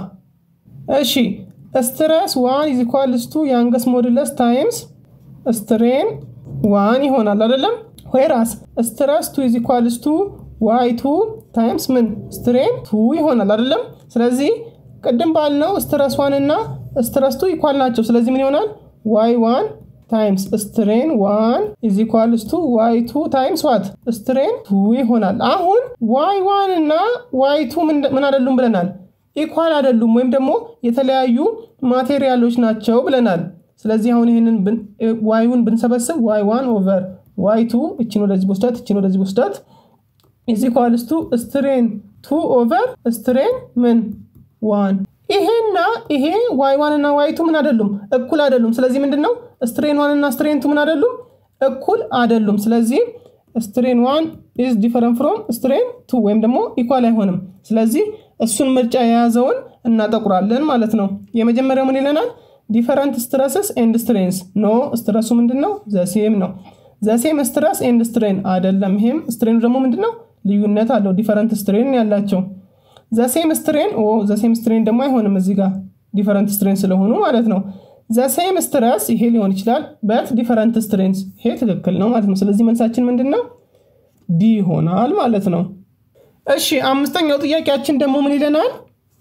እሺ ስትረስ ዋን ኢዝ ኢኳልስ ቱ የአንገስ ሞድለስ ታይምስ ስትሬን ዋን ይሆናል አይደለም? ዌራስ ስትረስ ቱ ኢዝ ኢኳልስ ቱ ዋይ ቱ ታይምስ ምን ስትሬን ቱ ይሆናል አይደለም? ስለዚህ ቅድም ባልነው ስትረስ ዋን እና ስትረስ ቱ ኢኳል ናቸው። ስለዚህ ምን ይሆናል? ዋይ ዋን ታይምስ ስትሬን ዋን ኢዝ ኢኳልስ ቱ ዋይ ቱ ታይምስ ዋት ስትሬን ቱ ይሆናል። አሁን ዋይ ዋን እና ዋይ ቱ ምን አይደሉም ብለናል? ኢኳል አይደሉም ወይም ደግሞ የተለያዩ ማቴሪያሎች ናቸው ብለናል። ስለዚህ አሁን ይህንን ዋይውን ብንሰበስብ ዋይ ዋን ኦቨር ዋይ ቱ እችን ወደዚህ በስዳት እችን ወደዚህ በስዳት ኢዝ ኢኳልስ ቱ ስትሬን ቱ ኦቨር ስትሬን ምን ዋን ይሄና ይሄ ዋይ ዋን እና ዋይ ቱ ምን አይደሉም እኩል አይደሉም። ስለዚህ ምንድን ነው ስትሬን ዋን እና ስትሬን ቱ ምን አይደሉም እኩል አይደሉም። ስለዚህ ስትሬን ዋን ኢዝ ዲፈረንት ፍሮም ስትሬን ቱ ወይም ደግሞ ኢኳል አይሆንም። ስለዚህ እሱን ምርጫ የያዘውን እናጠቁራለን ማለት ነው። የመጀመሪያው ምን ይለናል? ዲፈረንት ስትረስስ ኤንድ ስትሬንስ ኖ ስትረሱ ምንድን ነው ዘሴም ነው። ዘሴም ስትረስ ኤንድ ስትሬን አይደለም። ይሄም ስትሬኑ ደግሞ ምንድን ነው ልዩነት አለው። ዲፈረንት ስትሬን ያላቸው ዘሴም ስትሬን ኦ ዘሴም ስትሬን ደግሞ አይሆንም እዚህ ጋር ዲፈረንት ስትሬን ስለሆኑ ማለት ነው። ዘሴም ስትረስ ይሄ ሊሆን ይችላል በት ዲፈረንት ስትሬንስ ይሄ ትክክል ነው ማለት ነው። ስለዚህ መልሳችን ምንድን ነው ዲ ይሆናል ማለት ነው። እሺ አምስተኛው ጥያቄያችን ደግሞ ምን ይለናል?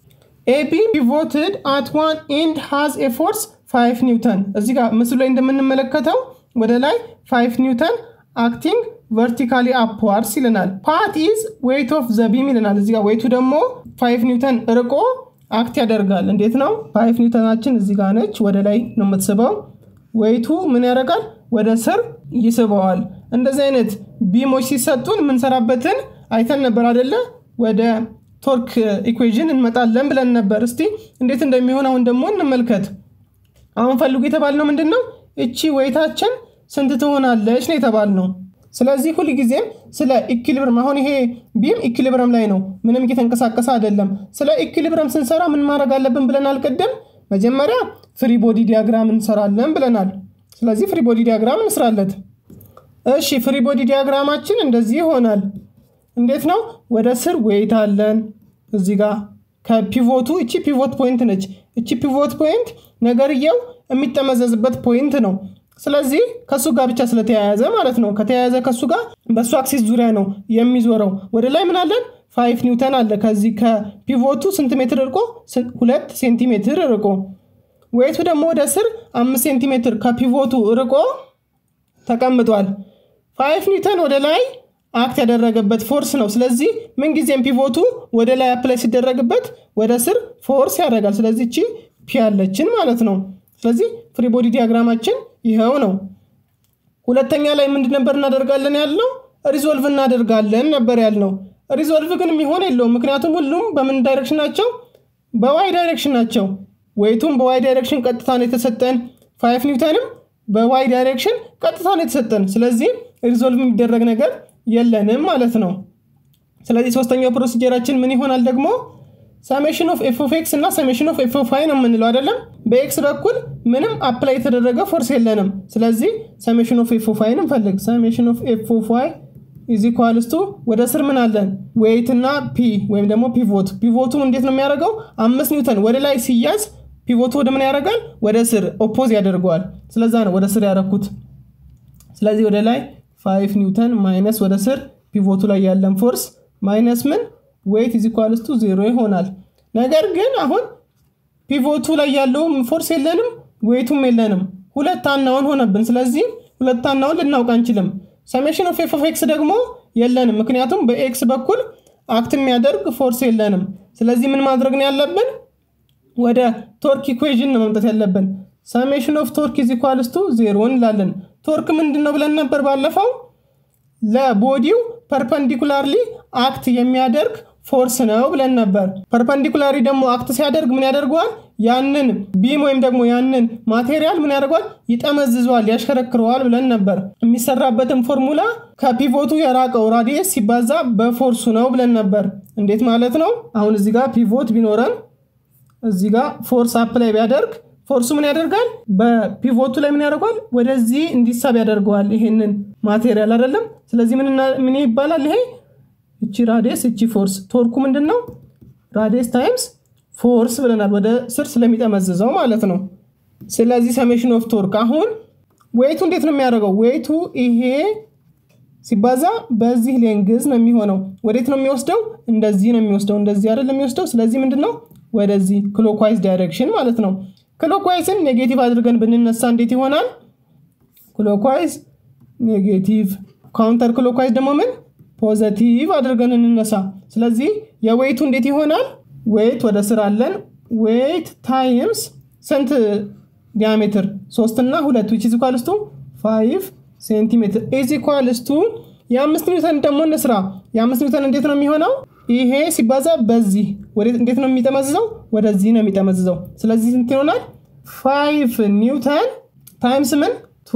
ኤቢ ፒቮትድ አት ዋን ኢንድ ሃዝ ኤ ፎርስ ፋይቭ ኒውተን። እዚህ ጋር ምስሉ ላይ እንደምንመለከተው ወደ ላይ ፋይቭ ኒውተን አክቲንግ ቨርቲካሊ አፕዋርድስ ይለናል። ፓት ኢዝ ዌይት ኦፍ ዘቢም ይለናል። እዚህ ጋር ዌይቱ ደግሞ ፋይቭ ኒውተን ርቆ አክት ያደርጋል። እንዴት ነው? ፋይቭ ኒውተናችን እዚህ ጋር ነች፣ ወደ ላይ ነው የምትስበው። ዌይቱ ምን ያደርጋል? ወደ ስር ይስበዋል። እንደዚህ አይነት ቢሞች ሲሰጡን የምንሰራበትን አይተን ነበር አደለ? ወደ ቶርክ ኢኩዌዥን እንመጣለን ብለን ነበር። እስቲ እንዴት እንደሚሆን አሁን ደግሞ እንመልከት። አሁን ፈልጉ የተባልነው ምንድን ነው? እቺ ዌይታችን ስንት ትሆናለች ነው የተባልነው። ስለዚህ ሁልጊዜም ስለ ኢኪሊብረም አሁን ይሄ ቢም ኢኪሊብረም ላይ ነው፣ ምንም እየተንቀሳቀሰ አይደለም። ስለ ኢኪሊብረም ስንሰራ ምን ማድረግ አለብን ብለናል ቅድም። መጀመሪያ ፍሪ ቦዲ ዲያግራም እንሰራለን ብለናል። ስለዚህ ፍሪ ቦዲ ዲያግራም እንስራለት። እሺ ፍሪ ቦዲ ዲያግራማችን እንደዚህ ይሆናል። እንዴት ነው? ወደ ስር ዌይት አለን እዚህ ጋር ከፒቮቱ እቺ ፒቮት ፖይንት ነች። እቺ ፒቮት ፖይንት ነገርየው የሚጠመዘዝበት ፖይንት ነው። ስለዚህ ከሱ ጋር ብቻ ስለተያያዘ ማለት ነው። ከተያያዘ ከሱ ጋር በሱ አክሲስ ዙሪያ ነው የሚዞረው። ወደ ላይ ምን አለን? ፋይቭ ኒውተን አለ። ከዚህ ከፒቮቱ ስንት ሜትር ርቆ? ሁለት ሴንቲሜትር ርቆ። ዌይቱ ደግሞ ወደ ስር አምስት ሴንቲሜትር ከፒቮቱ ርቆ ተቀምጧል። ፋይቭ ኒውተን ወደ ላይ አክት ያደረገበት ፎርስ ነው። ስለዚህ ምንጊዜም ፒቮቱ ወደ ላይ አፕላይ ሲደረግበት ወደ ስር ፎርስ ያደርጋል። ስለዚህ እቺ ፒ ያለችን ማለት ነው። ስለዚህ ፍሪ ቦዲ ዲያግራማችን ይኸው ነው። ሁለተኛ ላይ ምንድን ነበር እናደርጋለን ያልነው? ሪዞልቭ እናደርጋለን ነበር ያልነው። ሪዞልቭ ግን የሚሆን የለውም። ምክንያቱም ሁሉም በምን ዳይሬክሽን ናቸው? በዋይ ዳይሬክሽን ናቸው። ወይቱም በዋይ ዳይሬክሽን ቀጥታ ነው የተሰጠን። ፋይቭ ኒውተንም በዋይ ዳይሬክሽን ቀጥታ ነው የተሰጠን። ስለዚህ ሪዞልቭ የሚደረግ ነገር የለንም ማለት ነው። ስለዚህ ሶስተኛው ፕሮሲጀራችን ምን ይሆናል ደግሞ ሰሜሽን ኦፍ ኤፍ ኦፍ ኤክስ እና ሰሜሽን ኦፍ ኤፍ ኦፍ ዋይ ነው የምንለው አይደለም። በኤክስ በኩል ምንም አፕላይ የተደረገ ፎርስ የለንም። ስለዚህ ሰሜሽን ኦፍ ኤፍ ኦፍ ዋይን እንፈልግ። ሰሜሽን ኦፍ ኤፍ ኦፍ ዋይ ኢዝ ኢኳልስ ቱ ወደ ስር ምን አለን? ዌይት እና ፒ ወይም ደግሞ ፒቮት። ፒቮቱ እንዴት ነው የሚያደርገው? አምስት ኒውተን ወደ ላይ ሲያዝ ፒቮቱ ወደ ምን ያደርጋል? ወደ ስር ኦፖዝ ያደርገዋል። ስለዛ ነው ወደ ስር ያደረኩት። ስለዚህ ወደ ላይ ፋይቭ ኒውተን ማይነስ ወደ ስር ፒቮቱ ላይ ያለን ፎርስ ማይነስ ምን ዌይት ኢዝ ኢኳልስ ቱ ዜሮ ይሆናል። ነገር ግን አሁን ፒቮቱ ላይ ያለውም ፎርስ የለንም፣ ዌይቱም የለንም። ሁለት አናውን ሆነብን። ስለዚህ ሁለት አናውን ልናውቅ አንችልም። ሰሜሽን ኦፍ ኤፍ ኦፍ ኤክስ ደግሞ የለንም፣ ምክንያቱም በኤክስ በኩል አክት የሚያደርግ ፎርስ የለንም። ስለዚህ ምን ማድረግ ነው ያለብን? ወደ ቶርክ ኢኩዌዥን ነው መምጣት ያለብን። ሰሜሽን ኦፍ ቶርክ ኢዝ ኢኳልስ ቱ ዜሮ እንላለን። ቶርክ ምንድን ነው ብለን ነበር ባለፈው? ለቦዲው ፐርፐንዲኩላርሊ አክት የሚያደርግ ፎርስ ነው ብለን ነበር። ፐርፐንዲኩላሪ ደግሞ አክት ሲያደርግ ምን ያደርገዋል? ያንን ቢም ወይም ደግሞ ያንን ማቴሪያል ምን ያደርገዋል? ይጠመዝዘዋል፣ ያሽከረክረዋል ብለን ነበር። የሚሰራበትን ፎርሙላ ከፒቮቱ የራቀው ራዲየስ ሲባዛ በፎርሱ ነው ብለን ነበር። እንዴት ማለት ነው? አሁን እዚህ ጋር ፒቮት ቢኖረን እዚህ ጋር ፎርስ አፕ ላይ ቢያደርግ ፎርሱ ምን ያደርጋል? በፒቮቱ ላይ ምን ያደርገዋል? ወደዚህ እንዲሳብ ያደርገዋል ይሄንን ማቴሪያል አይደለም። ስለዚህ ምን ይባላል ይሄ እቺ ራዲየስ እቺ ፎርስ ቶርኩ ምንድን ነው? ራዲየስ ታይምስ ፎርስ ብለናል። ወደ ስር ስለሚጠመዝዘው ማለት ነው። ስለዚህ ሰሜሽን ኦፍ ቶርክ አሁን ዌይቱ እንዴት ነው የሚያደርገው? ዌይቱ ይሄ ሲባዛ በዚህ ሌንግዝ ነው የሚሆነው። ወዴት ነው የሚወስደው? እንደዚህ ነው የሚወስደው። እንደዚህ አይደለም የሚወስደው። ስለዚህ ምንድን ነው ወደዚህ ክሎክዋይዝ ዳይሬክሽን ማለት ነው። ክሎክዋይዝን ኔጌቲቭ አድርገን ብንነሳ እንዴት ይሆናል? ክሎክዋይዝ ኔጌቲቭ፣ ካውንተር ክሎክዋይዝ ደግሞ ምን ፖዘቲቭ አድርገን እንነሳ። ስለዚህ የዌይቱ እንዴት ይሆናል? ዌይት ወደ ስር አለን። ዌይት ታይምስ ስንት ዲያሜትር? ሶስት እና ሁለት ዊች ኢዝ ኢኳልስ ቱ ፋይቭ ሴንቲሜትር ኢዝ ኢኳልስ ቱ የአምስት ኒውተን ደግሞ እንስራ። የአምስት ኒውተን እንዴት ነው የሚሆነው? ይሄ ሲባዛ በዚህ እንዴት ነው የሚጠመዝዘው? ወደዚህ ነው የሚጠመዝዘው። ስለዚህ ስንት ይሆናል? ፋይቭ ኒውተን ታይምስ ምን ቱ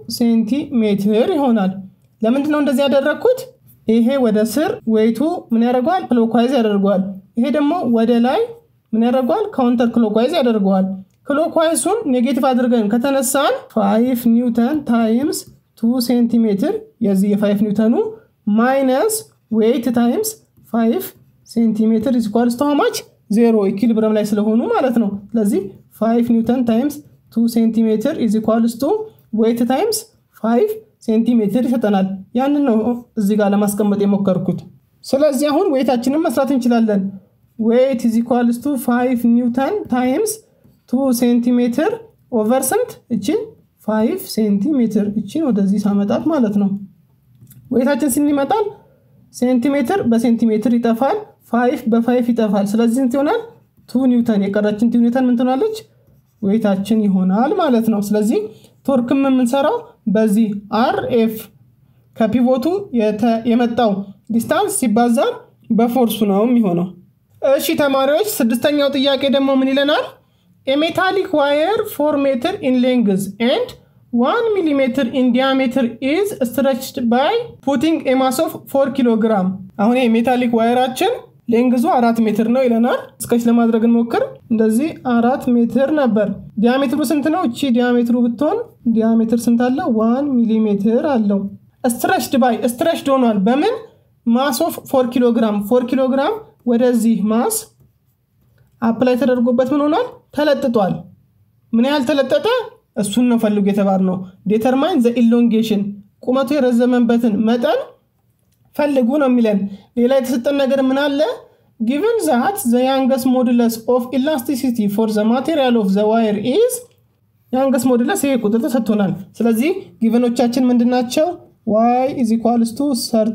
ሴንቲሜትር ይሆናል። ለምንድን ነው እንደዚህ ያደረግኩት? ይሄ ወደ ስር ዌይቱ ምን ያደርገዋል? ክሎክዋይዝ ያደርገዋል። ይሄ ደግሞ ወደ ላይ ምን ያደርገዋል? ካውንተር ክሎክዋይዝ ያደርገዋል። ክሎክዋይሱን ኔጌቲቭ አድርገን ከተነሳን ፋይቭ ኒውተን ታይምስ ቱ ሴንቲሜትር የዚህ የፋይቭ ኒውተኑ ማይነስ ዌይት ታይምስ ፋይቭ ሴንቲሜትር ኢዝ ኢኳልስ ቱ ማች ዜሮ ኢኪሊብረም ላይ ስለሆኑ ማለት ነው። ስለዚህ ፋይቭ ኒውተን ታይምስ ቱ ሴንቲሜትር ኢዝ ኢኳልስ ቱ ዌይት ታይምስ ፋይቭ ሴንቲሜትር ይሰጠናል። ያንን ነው እዚህ ጋር ለማስቀመጥ የሞከርኩት። ስለዚህ አሁን ዌይታችንን መስራት እንችላለን። ዌይት ኢዝ ኢኳልስ ቱ ፋይቭ ኒውተን ታይምስ ቱ ሴንቲሜትር ኦቨር ስንት እችን ፋይቭ ሴንቲሜትር እችን ወደዚህ ሳመጣት ማለት ነው። ዌይታችን ስንት ይመጣል? ሴንቲሜትር በሴንቲሜትር ይጠፋል። ፋይቭ በፋይቭ ይጠፋል። ስለዚህ ስንት ይሆናል? ቱ ኒውተን የቀረችን ቱ ኒውተን ምን ትሆናለች? ዌይታችን ይሆናል ማለት ነው። ስለዚህ ቶርክም የምንሰራው በዚህ አር ኤፍ ከፒቮቱ የመጣው ዲስታንስ ሲባዛ በፎርሱ ነው የሚሆነው። እሺ ተማሪዎች፣ ስድስተኛው ጥያቄ ደግሞ ምን ይለናል? ኤሜታሊክ ዋየር ፎር ሜትር ኢን ሌንግዝ ኤንድ ዋን ሚሊሜትር ኢን ዲያሜትር ኢዝ ስትረችድ ባይ ፑቲንግ ኤማስ ኦፍ ፎር ኪሎ ግራም። አሁን የሜታሊክ ዋየራችን ሌንግዙ አራት ሜትር ነው ይለናል። እስከች ለማድረግ እንሞክር። እንደዚህ አራት ሜትር ነበር። ዲያሜትሩ ስንት ነው? እቺ ዲያሜትሩ ብትሆን ዲያሜትር ስንት አለው? ዋን ሚሊሜትር አለው። ስትረችድ ባይ ስትረችድ ሆኗል። በምን ማስ ኦፍ ፎር ኪሎ ግራም። ፎር ኪሎ ግራም ወደዚህ ማስ አፕላይ ተደርጎበት ምን ሆኗል? ተለጥጧል። ምን ያህል ተለጠጠ? እሱን ነው ፈልጉ የተባልነው። ዴተርማይን ዘ ኢሎንጌሽን ቁመቱ የረዘመበትን መጠን ፈልጉ ነው የሚለን። ሌላ የተሰጠን ነገር ምን አለ? ጊቨን ዛት ዘ ያንገስ ሞዱለስ ኦፍ ኢላስቲሲቲ ፎር ዘ ማቴሪያል ኦፍ ዘ ዋየር ኢዝ ያንገስ ሞዱለስ ይሄ ቁጥር ተሰጥቶናል። ስለዚህ ጊቨኖቻችን ምንድን ናቸው? ዋይ ኢዝ ኢኳልስ ቱ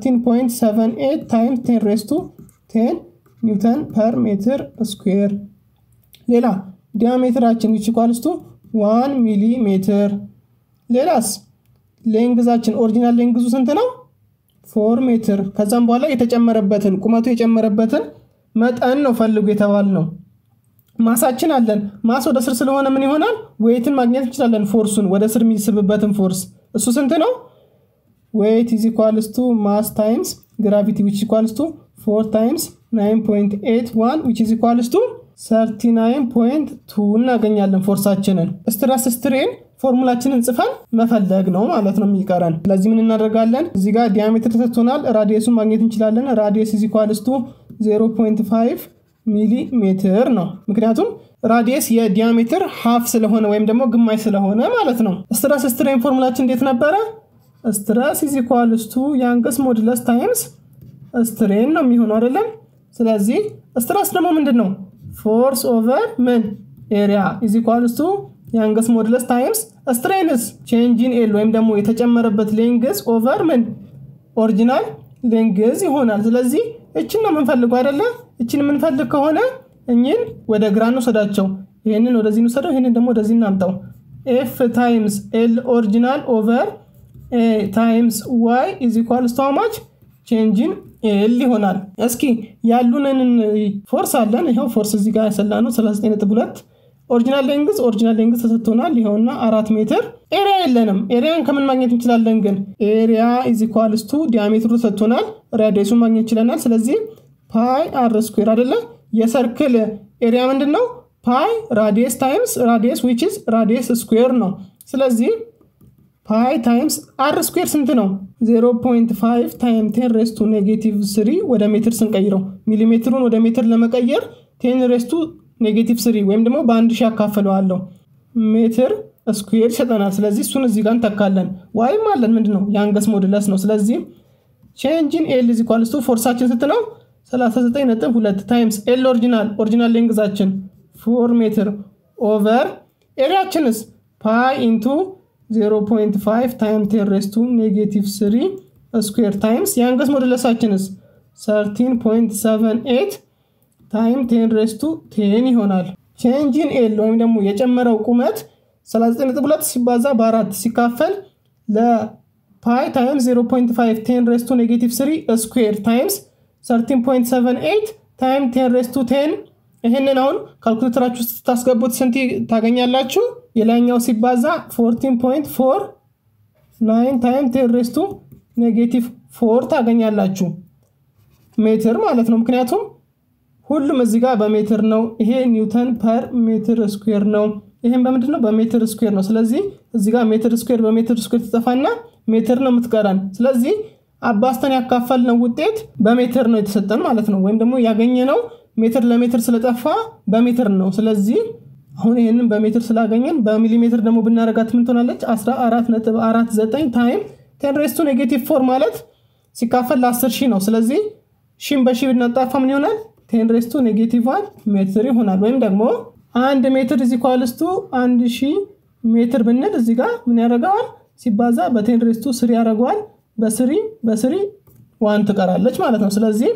13.78 ታይምስ 10 ሬስ ቱ 10 ኒውተን ፐር ሜትር ስኩዌር። ሌላ ዲያሜትራችን ዊች ኢኳልስ ቱ 1 ሚሊ ሜትር። ሌላስ ሌንግዛችን ኦሪጂናል ሌንግዙ ስንት ነው? ፎር ሜትር። ከዛም በኋላ የተጨመረበትን ቁመቱ የጨመረበትን መጠን ነው ፈልጉ የተባል ነው። ማሳችን አለን። ማስ ወደ ስር ስለሆነ ምን ይሆናል? ዌይትን ማግኘት እንችላለን። ፎርሱን ወደ ስር የሚስብበትን ፎርስ እሱ ስንት ነው? ዌይት ኢዝ ኢኳልስ ቱ ማስ ታይምስ ግራቪቲ ዊች ኢኳልስ ቱ ፎር ታይምስ 9.81 which is equals to 39.2 እናገኛለን ፎርሳችንን። ስትረስ ስትሬን ፎርሙላችንን ጽፈን መፈለግ ነው ማለት ነው የሚቀረን። ስለዚህ ምን እናደርጋለን? እዚህ ጋር ዲያሜትር ተሰጥቶናል። ራዲየሱን ማግኘት እንችላለን። ራዲየስ ኢዝ ኢኳልስ ቱ 0.5 ሚሊ ሜትር ነው። ምክንያቱም ራዲየስ የዲያሜትር ሀፍ ስለሆነ ወይም ደግሞ ግማሽ ስለሆነ ማለት ነው። ስትረስ ስትሬን ፎርሙላችን እንዴት ነበረ? ስትረስ ኢዝ ኢኳልስ ቱ ያንግስ ሞድለስ ታይምስ ስትሬን ነው የሚሆነው አይደለም። ስለዚህ ስትረስ ደግሞ ምንድን ነው? ፎርስ ኦቨር ምን ኤሪያ ኢዝ ኢኳልስ ቱ ያንግስ ሞድለስ ታይምስ ስትሬንስ ቼንጂን ኤል ወይም ደግሞ የተጨመረበት ሌንግዝ ኦቨር ምን ኦሪጂናል ሌንግዝ ይሆናል። ስለዚህ እችን ነው የምንፈልገው አይደለ? እችን የምንፈልግ ከሆነ እኝን ወደ ግራ እንውሰዳቸው። ይህንን ወደዚህ እንውሰደው፣ ይህንን ደግሞ ወደዚህ እናምጣው። ኤፍ ታይምስ ኤል ኦሪጂናል ኦቨር ኤ ታይምስ ዋይ ኢዝ ኢኳልስ ቱ ማች ቼንጂን ኤል ይሆናል። እስኪ ያሉንን ፎርስ አለን። ይኸው ፎርስ እዚህ ጋር ያሰላ ነው 39.2 ኦሪጂናል ሌንግዝ ኦሪጂናል ሌንግዝ ተሰጥቶናል። ይኸውና አራት ሜትር ኤሪያ የለንም። ኤሪያን ከምን ማግኘት እንችላለን? ግን ኤሪያ ኢዝ ኢኳልስ ቱ ዲያሜትሩ ተሰጥቶናል። ራዲየሱን ማግኘት ይችለናል። ስለዚህ ፓይ አር ስኩዌር አይደለ? የሰርክል ኤሪያ ምንድን ነው? ፓይ ራዲየስ ታይምስ ራዲየስ ዊች ኢዝ ራዲየስ ስኩዌር ነው። ስለዚህ ፓይ ታይምስ አር ስኩዌር ስንት ነው? 0.5 ታይም ቴን ሬስቱ ኔጌቲቭ ስሪ ወደ ሜትር ስንቀይረው ሚሊሜትሩን ወደ ሜትር ለመቀየር ቴን ሬስቱ ኔጌቲቭ ስሪ ወይም ደግሞ በአንድ ሺህ ያካፍለዋለሁ ሜትር ስኩዌር ይሰጠናል። ስለዚህ እሱን እዚህ ጋር እንተካለን። ዋይም አለን ምንድን ነው የአንገስ ሞድለስ ነው። ስለዚህ ቼንጂን ኤል ኢዝ ኢኳልስ ቱ ፎርሳችን ስንት ነው? 39.2 ታይምስ ኤል ኦሪጂናል ኦሪጂናል ሌንግዛችን 4 ሜትር ኦቨር ኤሪያችንስ ፓይ ኢንቱ 0.5 ታይም ቴን ሬስቱ ኔጌቲቭ 3 ስኩዌር ታይምስ የአንገስ ሞድለሳችንስ 13.78 ታይም ቴን ሬስቱ ቴን ይሆናል። ቼንጂን ኤል ወይም ደግሞ የጨመረው ቁመት 39.2 ሲባዛ በአራት ሲካፈል ለፓይ ታይምስ 0.5 ቴን ሬስቱ ኔጌቲቭ 3 ስኩዌር ታይምስ 13.78 ታይም ቴን ሬስቱ ቴን ይህንን አሁን ካልኩሌተራችሁ ስታስገቡት ስንት ታገኛላችሁ? የላይኛው ሲባዛ 14.49 ታይም ቴን ሬስቱ ኔጌቲቭ 4 ታገኛላችሁ ሜትር ማለት ነው። ምክንያቱም ሁሉም እዚህ ጋር በሜትር ነው። ይሄ ኒውተን ፐር ሜትር ስኩዌር ነው። ይሄም በምንድን ነው? በሜትር ስኩዌር ነው። ስለዚህ እዚህ ጋር ሜትር ስኩዌር በሜትር ስኩዌር ትጠፋና ሜትር ነው የምትቀረን። ስለዚህ አባስተን ያካፈልነው ውጤት በሜትር ነው የተሰጠን ማለት ነው። ወይም ደግሞ ያገኘነው ሜትር ለሜትር ስለጠፋ በሜትር ነው። ስለዚህ አሁን ይህንን በሜትር ስላገኘን በሚሊሜትር ደግሞ ብናረጋት ምን ትሆናለች? 14.49 ታይም ቴን ሬስቱ ኔጌቲቭ ፎር ማለት ሲካፈል ለ10 ሺህ ነው። ስለዚህ ሺን በሺ ብናጣፋ ምን ይሆናል? ቴን ሬስቱ ኔጌቲቭ ዋን ሜትር ይሆናል። ወይም ደግሞ አንድ ሜትር እዚ ኳልስቱ አንድ ሺህ ሜትር ብንል እዚ ጋር ምን ያደርገዋል? ሲባዛ በቴን ሬስቱ ስሪ ያደርገዋል። በስሪ በስሪ ዋን ትቀራለች ማለት ነው። ስለዚህ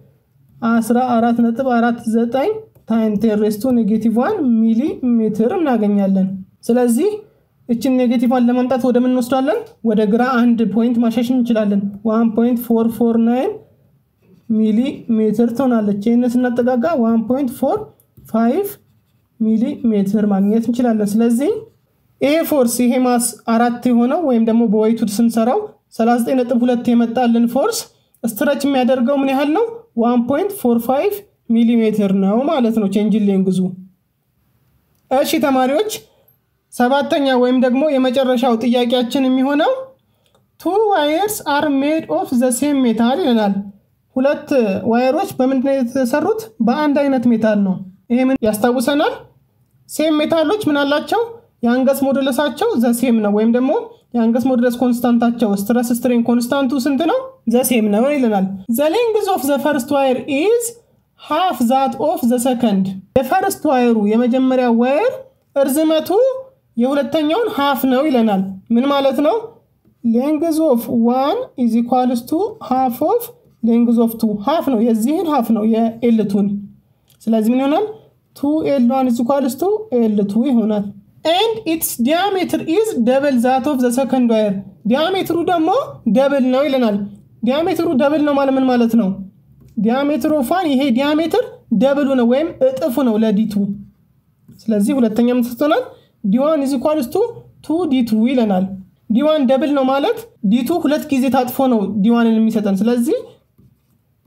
14.49 ታይም ቴን ሬስቱ ኔጌቲቭ ዋን ሚሊ ሜትር እናገኛለን። ስለዚህ እችን ኔጌቲቭ ዋን ለማምጣት ወደ ምን እንወስዳለን? ወደ ግራ አንድ ፖይንት ማሻሽ እንችላለን። 1.449 ሚሊ ሜትር ትሆናለች። ይህን ስናጠጋጋ 1.45 ሚሊ ሜትር ማግኘት እንችላለን። ስለዚህ ይሄ ፎርስ ይሄ ማስ አራት የሆነው ወይም ደግሞ በወይቱድ ስንሰራው 39.2 የመጣልን ፎርስ ስትረች የሚያደርገው ምን ያህል ነው? 1.45 ሚሊ ሜትር ነው ማለት ነው ቼንጅን ሌንግዙ። እሺ ተማሪዎች ሰባተኛ ወይም ደግሞ የመጨረሻው ጥያቄያችን የሚሆነው ቱ ዋየርስ አር ሜድ ኦፍ ዘ ሴም ሜታል ይለናል። ሁለት ዋየሮች በምንድነው የተሰሩት? በአንድ አይነት ሜታል ነው። ይሄ ምን ያስታውሰናል? ሴም ሜታሎች ምን አላቸው? የአንገስ ሞዱለሳቸው ዘሴም ነው። ወይም ደግሞ የአንገስ ሞዱለስ ኮንስታንታቸው ስትረስ ስትሬን ኮንስታንቱ ስንት ነው? ዘሴም ነው ይለናል። ዘ ሌንግዝ ኦፍ ዘ ፈርስት ዋየር ኢዝ ሃፍ ዛት ኦፍ ዘ ሰከንድ። የፈርስት ዋየሩ የመጀመሪያ ዋየር እርዝመቱ የሁለተኛውን ሃፍ ነው ይለናል። ምን ማለት ነው? ሌንግዝ ኦፍ ዋን ኢዝ ኢኳልስ ቱ ሃፍ ኦፍ ሌንግዝ ኦፍ ቱ ሃፍ ነው። የዚህን ሃፍ ነው የኤልቱን። ስለዚህ ምን ይሆናል? ቱ ኤል ዋን ኢዝ ኢኳልስ ቱ ኤል ቱ ይሆናል። ኤንድ ኢትስ ዲያሜትር ኢዝ ደብል ዛት ኦፍ ዘ ሰከንድ ዋየር። ዲያሜትሩ ደግሞ ደብል ነው ይለናል። ዲያሜትሩ ደብል ነው ማለት ምን ማለት ነው? ዲያሜትር ኦፍ ዋን ይሄ ዲያሜትር ደብሉ ነው ወይም እጥፉ ነው ለዲቱ። ስለዚህ ሁለተኛ ምን ትሆናል? ዲዋን ኢዝ ኢኳልስ ቱ ቱ ዲቱ ይለናል። ዲዋን ደብል ነው ማለት ዲቱ ሁለት ጊዜ ታጥፎ ነው ዲዋንን የሚሰጠን። ስለዚህ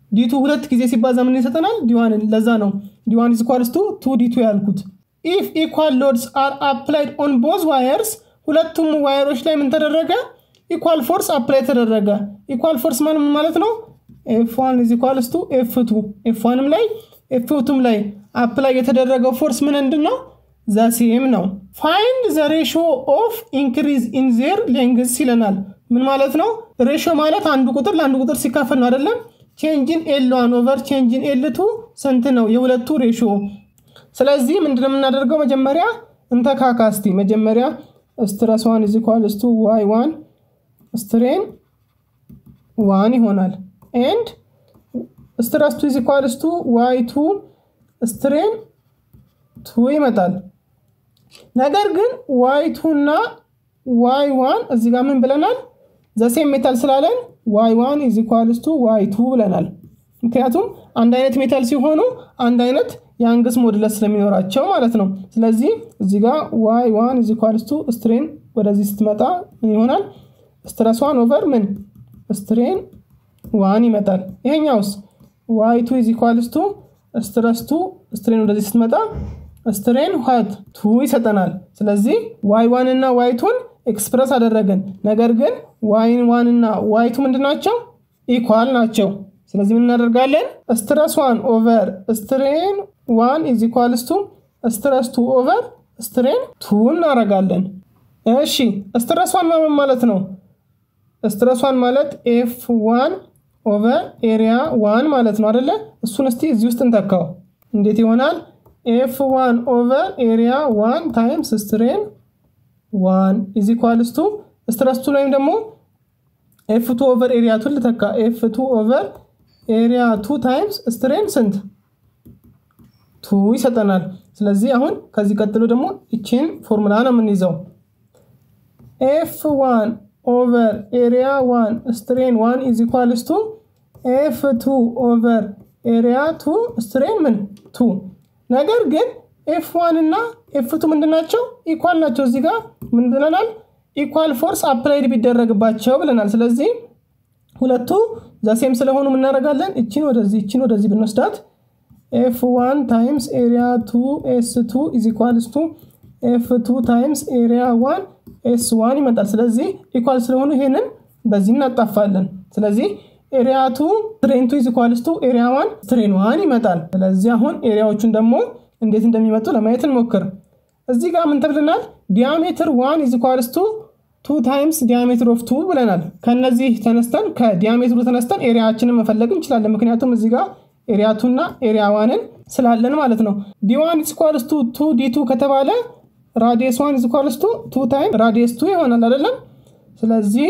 ዲቱ ሁለት ጊዜ ሲባዛ ምን ይሰጠናል? ዲዋንን። ለዛ ነው ዲዋን ኢዝ ኢኳልስ ቱ ቱ ዲቱ ያልኩት። ኢፍ ኢኳል ሎድስ አር አፕላይድ ኦን ቦዝ ዋየርስ ሁለቱም ዋየሮች ላይ ምን ተደረገ? ኢኳል ፎርስ አፕላይ ተደረገ። ኢኳል ፎርስ ማን ምን ማለት ነው? ኤፍ ዋን ኢዝ ኢኳልስ ቱ ኤፍ ቱ ኤፍ ዋንም ላይ ኤፍ ቱም ላይ አፕላይ የተደረገው ፎርስ ምን ምንድን ነው? ዘሴም ነው። ፋይንድ ዘ ሬሾ ኦፍ ኢንክሪዝ ኢን ዜር ሌንግዝ ይለናል። ምን ማለት ነው? ሬሾ ማለት አንዱ ቁጥር ለአንዱ ቁጥር ሲካፈል ነው አይደለም? ቼንጅን ኤል ዋን ኦቨር ቼንጅን ኤል ቱ ስንት ነው? የሁለቱ ሬሾ። ስለዚህ ምንድነው የምናደርገው? መጀመሪያ እንተካካስቲ መጀመሪያ ስትረስ ዋን ኢዝ ኢኳልስ ቱ ዋይ ዋን ስትሬን ዋን ይሆናል ኤንድ ስትረስ ቱ ኢዝ ኢኳልስ ቱ ዋይ ቱ ስትሬን ቱ ይመጣል። ነገር ግን ዋይ ቱ እና ዋይ ዋን እዚህ ጋር ምን ብለናል? ዘሴም ሜታል ስላለን ዋይ ዋን ኢዝ ኢኳልስ ቱ ዋይ ቱ ብለናል። ምክንያቱም አንድ አይነት ሜታል ሲሆኑ አንድ አይነት የአንግስ ሞድለስ ስለሚኖራቸው ማለት ነው። ስለዚህ እዚህ ጋር ዋይ ዋን ኢዝ ኢኳልስ ቱ ስትሬን ወደዚህ ስትመጣ ምን ይሆናል? ስትረስ ዋን ኦቨር ምን ስትሬን ዋን ይመጣል። ይሄኛውስ ዋይ ቱ ኢዝ ኢኳልስ ቱ ስትረስ ቱ ስትሬን ወደዚህ ስትመጣ ስትሬን ዋት ቱ ይሰጠናል። ስለዚህ ዋይ ዋን እና ዋይ ቱን ኤክስፕረስ አደረግን። ነገር ግን ዋይን ዋን እና ዋይ ቱ ምንድን ናቸው? ኢኳል ናቸው። ስለዚህ ምን እናደርጋለን? ስትረስ ዋን ኦቨር ስትሬን ዋን ኢዝ ኢኳልስ ቱ ስትረስ ቱ ኦቨር ስትሬን ቱ እናደርጋለን። እሺ ስትረስ ዋን ማለት ማለት ነው። ስትረስ ዋን ማለት ኤፍ ዋን ኦቨር ኤሪያ ዋን ማለት ነው አደለ? እሱን እስቲ እዚህ ውስጥ እንተካው። እንዴት ይሆናል? ኤፍ ዋን ኦቨር ኤሪያ ዋን ታይምስ ስትሬን ዋን ኢዝ ኢኳልስ ቱ ስትረስ ቱ ላይም ደግሞ ኤፍ ቱ ኦቨር ኤሪያ ቱን ልተካ። ኤፍ ቱ ኦቨር ኤሪያ ቱ ታይምስ ስትሬን ስንት ቱ ይሰጠናል። ስለዚህ አሁን ከዚህ ቀጥሎ ደግሞ ይችን ፎርሙላ ነው የምንይዘው ኤፍ ዋን ኦቨር ኤሪያ ዋን ስትሬን ዋን ኢዝ ኢኳልስ ቱ ኤፍ ቱ ኦቨር ኤሪያ ቱ ስትሬን ምን ቱ። ነገር ግን ኤፍ ዋን እና ኤፍ ቱ ምንድን ናቸው? ኢኳል ናቸው። እዚህ ጋር ምን ብለናል? ኢኳል ፎርስ አፕላይድ ቢደረግባቸው ብለናል። ስለዚህ ሁለቱ ዘሴም ስለሆኑ ምናደርጋለን? እችን ወደዚህ እችን ወደዚህ ብንወስዳት ኤፍ ዋን ታይምስ ኤሪያ ቱ ኤስ ቱ ኢዝ ኢኳልስ ቱ ኤፍ ቱ ታይምስ ኤሪያ ዋን ኤስ ዋን ይመጣል። ስለዚህ ኢኳል ስለሆኑ ይሄንን በዚህ እናጣፋለን። ስለዚህ ኤሪያ ቱ ትሬን ቱ ኢዝ ኢኳልስ ቱ ኤሪያ ዋን ትሬን ዋን ይመጣል። ስለዚህ አሁን ኤሪያዎቹን ደግሞ እንዴት እንደሚመጡ ለማየት እንሞክር። እዚህ ጋር ምን ተብለናል? ዲያሜትር ዋን ኢዝ ኢኳልስ ቱ ቱ ታይምስ ዲያሜትር ኦፍ ቱ ብለናል። ከነዚህ ተነስተን ከዲያሜትሩ ተነስተን ኤሪያችንን መፈለግ እንችላለን። ምክንያቱም እዚህ ጋር ኤሪያ ቱ እና ኤሪያ ዋንን ስላለን ማለት ነው። ዲዋን ኢዝ ኢኳልስ ቱ ቱ ዲ ቱ ከተባለ ራዲየስ ዋን ኢዝ ኢኳልስ ቱ ቱ ታይም ራዲየስ ቱ ይሆናል አይደለም። ስለዚህ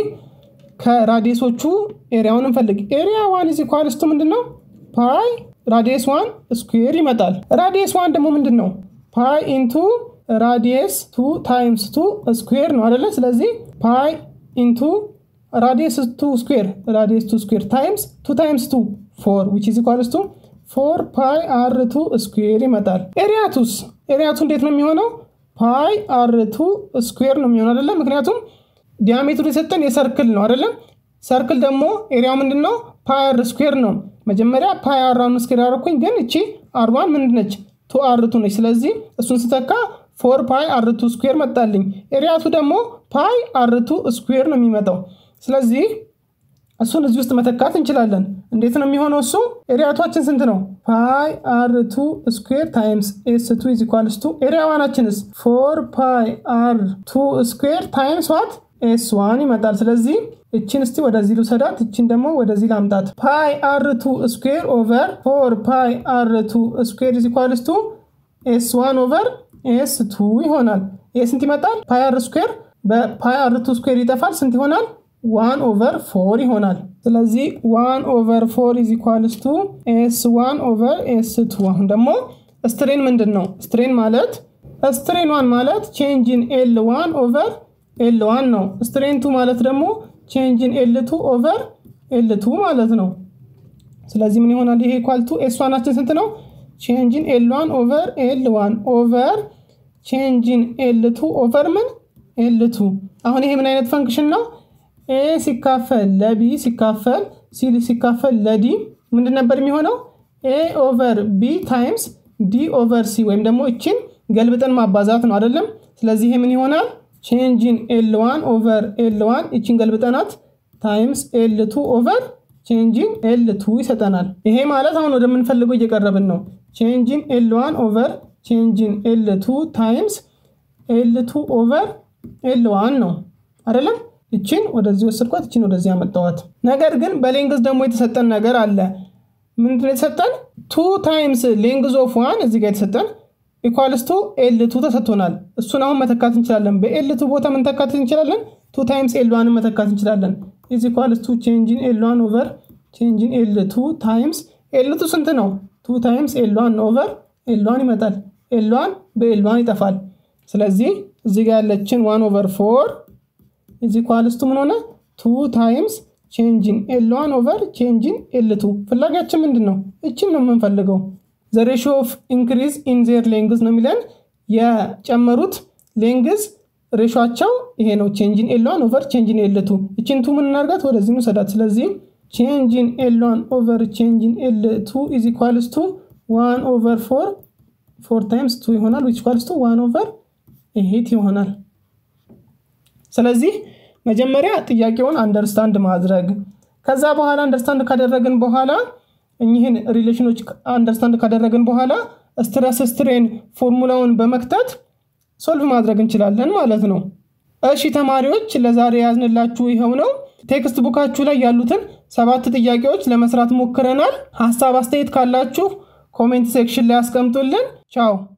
ከራዲየሶቹ ኤሪያውን እንፈልግ። ኤሪያ ዋን ኢዝ ኢኳልስ ቱ ምንድን ነው? ፓይ ራዲየስ ዋን ስኩዌር ይመጣል። ራዲየስ ዋን ደግሞ ምንድን ነው? ፓይ ኢንቱ ራዲየስ ቱ ታይምስ ቱ ስኩዌር ነው አይደለ? ስለዚህ ፓይ ኢንቱ ራዲየስ ቱ ስኩዌር ራዲየስ ቱ ስኩዌር ታይምስ ቱ ታይምስ ቱ ፎር ዊች ኢዝ ኢኳልስ ቱ ፎር ፓይ አር ቱ ስኩዌር ይመጣል። ኤሪያቱስ ኤሪያቱ እንዴት ነው የሚሆነው? ፓይ አር ቱ ስኩዌር ነው የሚሆነው አይደለም። ምክንያቱም ዲያሜትሩ የሰጠን የሰርክል ነው አይደለም። ሰርክል ደግሞ ኤሪያው ምንድን ነው? ፓይ አር ስኩዌር ነው። መጀመሪያ ፓይ አር አሁን ስኩዌር ያደረኩኝ፣ ግን እቺ አርባን ምንድን ነች? ቱ አር ቱ ነች። ስለዚህ እሱን ስተካ ፎር ፓይ አር ቱ ስኩዌር መጣልኝ። ኤሪያቱ ደግሞ ፓይ አር ቱ ስኩዌር ነው የሚመጣው። ስለዚህ እሱን እዚህ ውስጥ መተካት እንችላለን። እንዴት ነው የሚሆነው? እሱ ኤሪያቷችን ስንት ነው? ፓይ አር ቱ ስኩዌር ታይምስ ኤስ ቱ ኢዝ ኢኳልስ ቱ ኤሪያ ዋናችንስ ፎር ፓይ አር ቱ ስኩዌር ታይምስ ዋት ኤስ ዋን ይመጣል። ስለዚህ እችን እስቲ ወደዚህ ልውሰዳት፣ እችን ደግሞ ወደዚህ ላምጣት። ፓይ አር ቱ ስኩዌር ኦቨር ፎር ፓይ አር ቱ ስኩዌር ኢዝ ኢኳልስ ቱ ኤስ ዋን ኦቨር ኤስ ቱ ይሆናል። ይህ ስንት ይመጣል? ፓይ አር ስኩዌር በፓይ አር ቱ ስኩዌር ይጠፋል። ስንት ይሆናል? ዋን ኦቨር ፎር ይሆናል። ስለዚህ ዋን ኦቨር ፎር ኢዝ ኢኳልስ ቱ ኤስ ዋን ኦቨር ኤስ ቱ። አሁን ደግሞ ስትሬን ምንድን ነው? ስትሬን ማለት ስትሬን ዋን ማለት ቼንጅን ኤል ዋን ኦቨር ኤል ዋን ነው። ስትሬን ቱ ማለት ደግሞ ቼንጅን ኤል ቱ ኦቨር ኤል ቱ ማለት ነው። ስለዚህ ምን ይሆናል? ይሄ ኢኳል ቱ ኤስ ዋናችን ስንት ነው? ቼንጅን ኤል ዋን ኦቨር ኤል ዋን ኦቨር ቼንጅን ኤል ቱ ኦቨር ምን ኤል ቱ። አሁን ይሄ ምን አይነት ፈንክሽን ነው? ኤ ሲካፈል ለቢ ሲካፈል ሲ ሲካፈል ለዲ ምንድን ነበር የሚሆነው? ኤ ኦቨር ቢ ታይምስ ዲ ኦቨር ሲ ወይም ደግሞ እችን ገልብጠን ማባዛት ነው አይደለም። ስለዚህ ይሄ ምን ይሆናል? ቼንጂን ኤል ዋን ኦቨር ኤል ዋን እችን ገልብጠናት ታይምስ ኤል ቱ ኦቨር ቼንጂን ኤል ቱ ይሰጠናል። ይሄ ማለት አሁን ወደምንፈልገው እየቀረብን ነው። ቼንጂን ኤል ዋን ኦቨር ቼንጂን ኤል ቱ ታይምስ ኤል ቱ ኦቨር ኤል ዋን ነው አይደለም። እችን ወደዚህ ወሰድኳት፣ እችን ወደዚህ ያመጣዋት። ነገር ግን በሌንግዝ ደግሞ የተሰጠን ነገር አለ። ምንድን የተሰጠን? ቱ ታይምስ ሌንግዝ ኦፍ ዋን እዚህ ጋር የተሰጠን ኢኳልስ ቱ ኤል ቱ ተሰጥቶናል። እሱን አሁን መተካት እንችላለን። በኤል ቱ ቦታ መተካት እንችላለን። ቱ ታይምስ ኤል ዋንን መተካት እንችላለን። ኢዝ ኢኳልስ ቱ ቼንጂን ኤል ዋን ኦቨር ቼንጂን ኤል ቱ ታይምስ ኤል ቱ ስንት ነው? ቱ ታይምስ ኤል ዋን ኦቨር ኤል ዋን ይመጣል። ኤል ዋን በኤል ዋን ይጠፋል። ስለዚህ እዚህ ጋር ያለችን ዋን ኦቨር ፎር ኢዝ ኢኳልስ ቱ ምን ሆነ? ቱ ታይምስ ቼንጂን ኤል ዋን ኦቨር ቼንጂን ኤል ቱ። ፍላጋችን ምንድን ነው? እችን ነው የምንፈልገው። ዘ ሬሽዮ ኦፍ ኢንክሪዝ ኢን ዜር ሌንግዝ ነው የሚለን የጨመሩት ሌንግዝ ሬሾቸው ይሄ ነው። ቼንጂን ኤል ዋን ኦቨር ቼንጂን ኤል ቱ። እችን ቱ ምን እናርጋት? ወደዚህ እንውሰዳት። ስለዚህ ቼንጂን ኤል ዋን ኦቨር ቼንጂን ኤል ቱ ኢዝ ኢኳልስ ቱ ዋን ኦቨር ፎር ፎር ታይምስ ቱ ይሆናል ዊች ኢኳልስ ቱ ዋን ኦቨር ኤይት ይሆናል። ስለዚህ መጀመሪያ ጥያቄውን አንደርስታንድ ማድረግ ከዛ በኋላ አንደርስታንድ ካደረግን በኋላ እኚህን ሪሌሽኖች አንደርስታንድ ካደረግን በኋላ ስትረስ ስትሬን ፎርሙላውን በመክተት ሶልቭ ማድረግ እንችላለን ማለት ነው። እሺ ተማሪዎች ለዛሬ ያዝንላችሁ ይኸው ነው። ቴክስት ቡካችሁ ላይ ያሉትን ሰባት ጥያቄዎች ለመስራት ሞክረናል። ሀሳብ አስተያየት ካላችሁ ኮሜንት ሴክሽን ላይ አስቀምጡልን። ቻው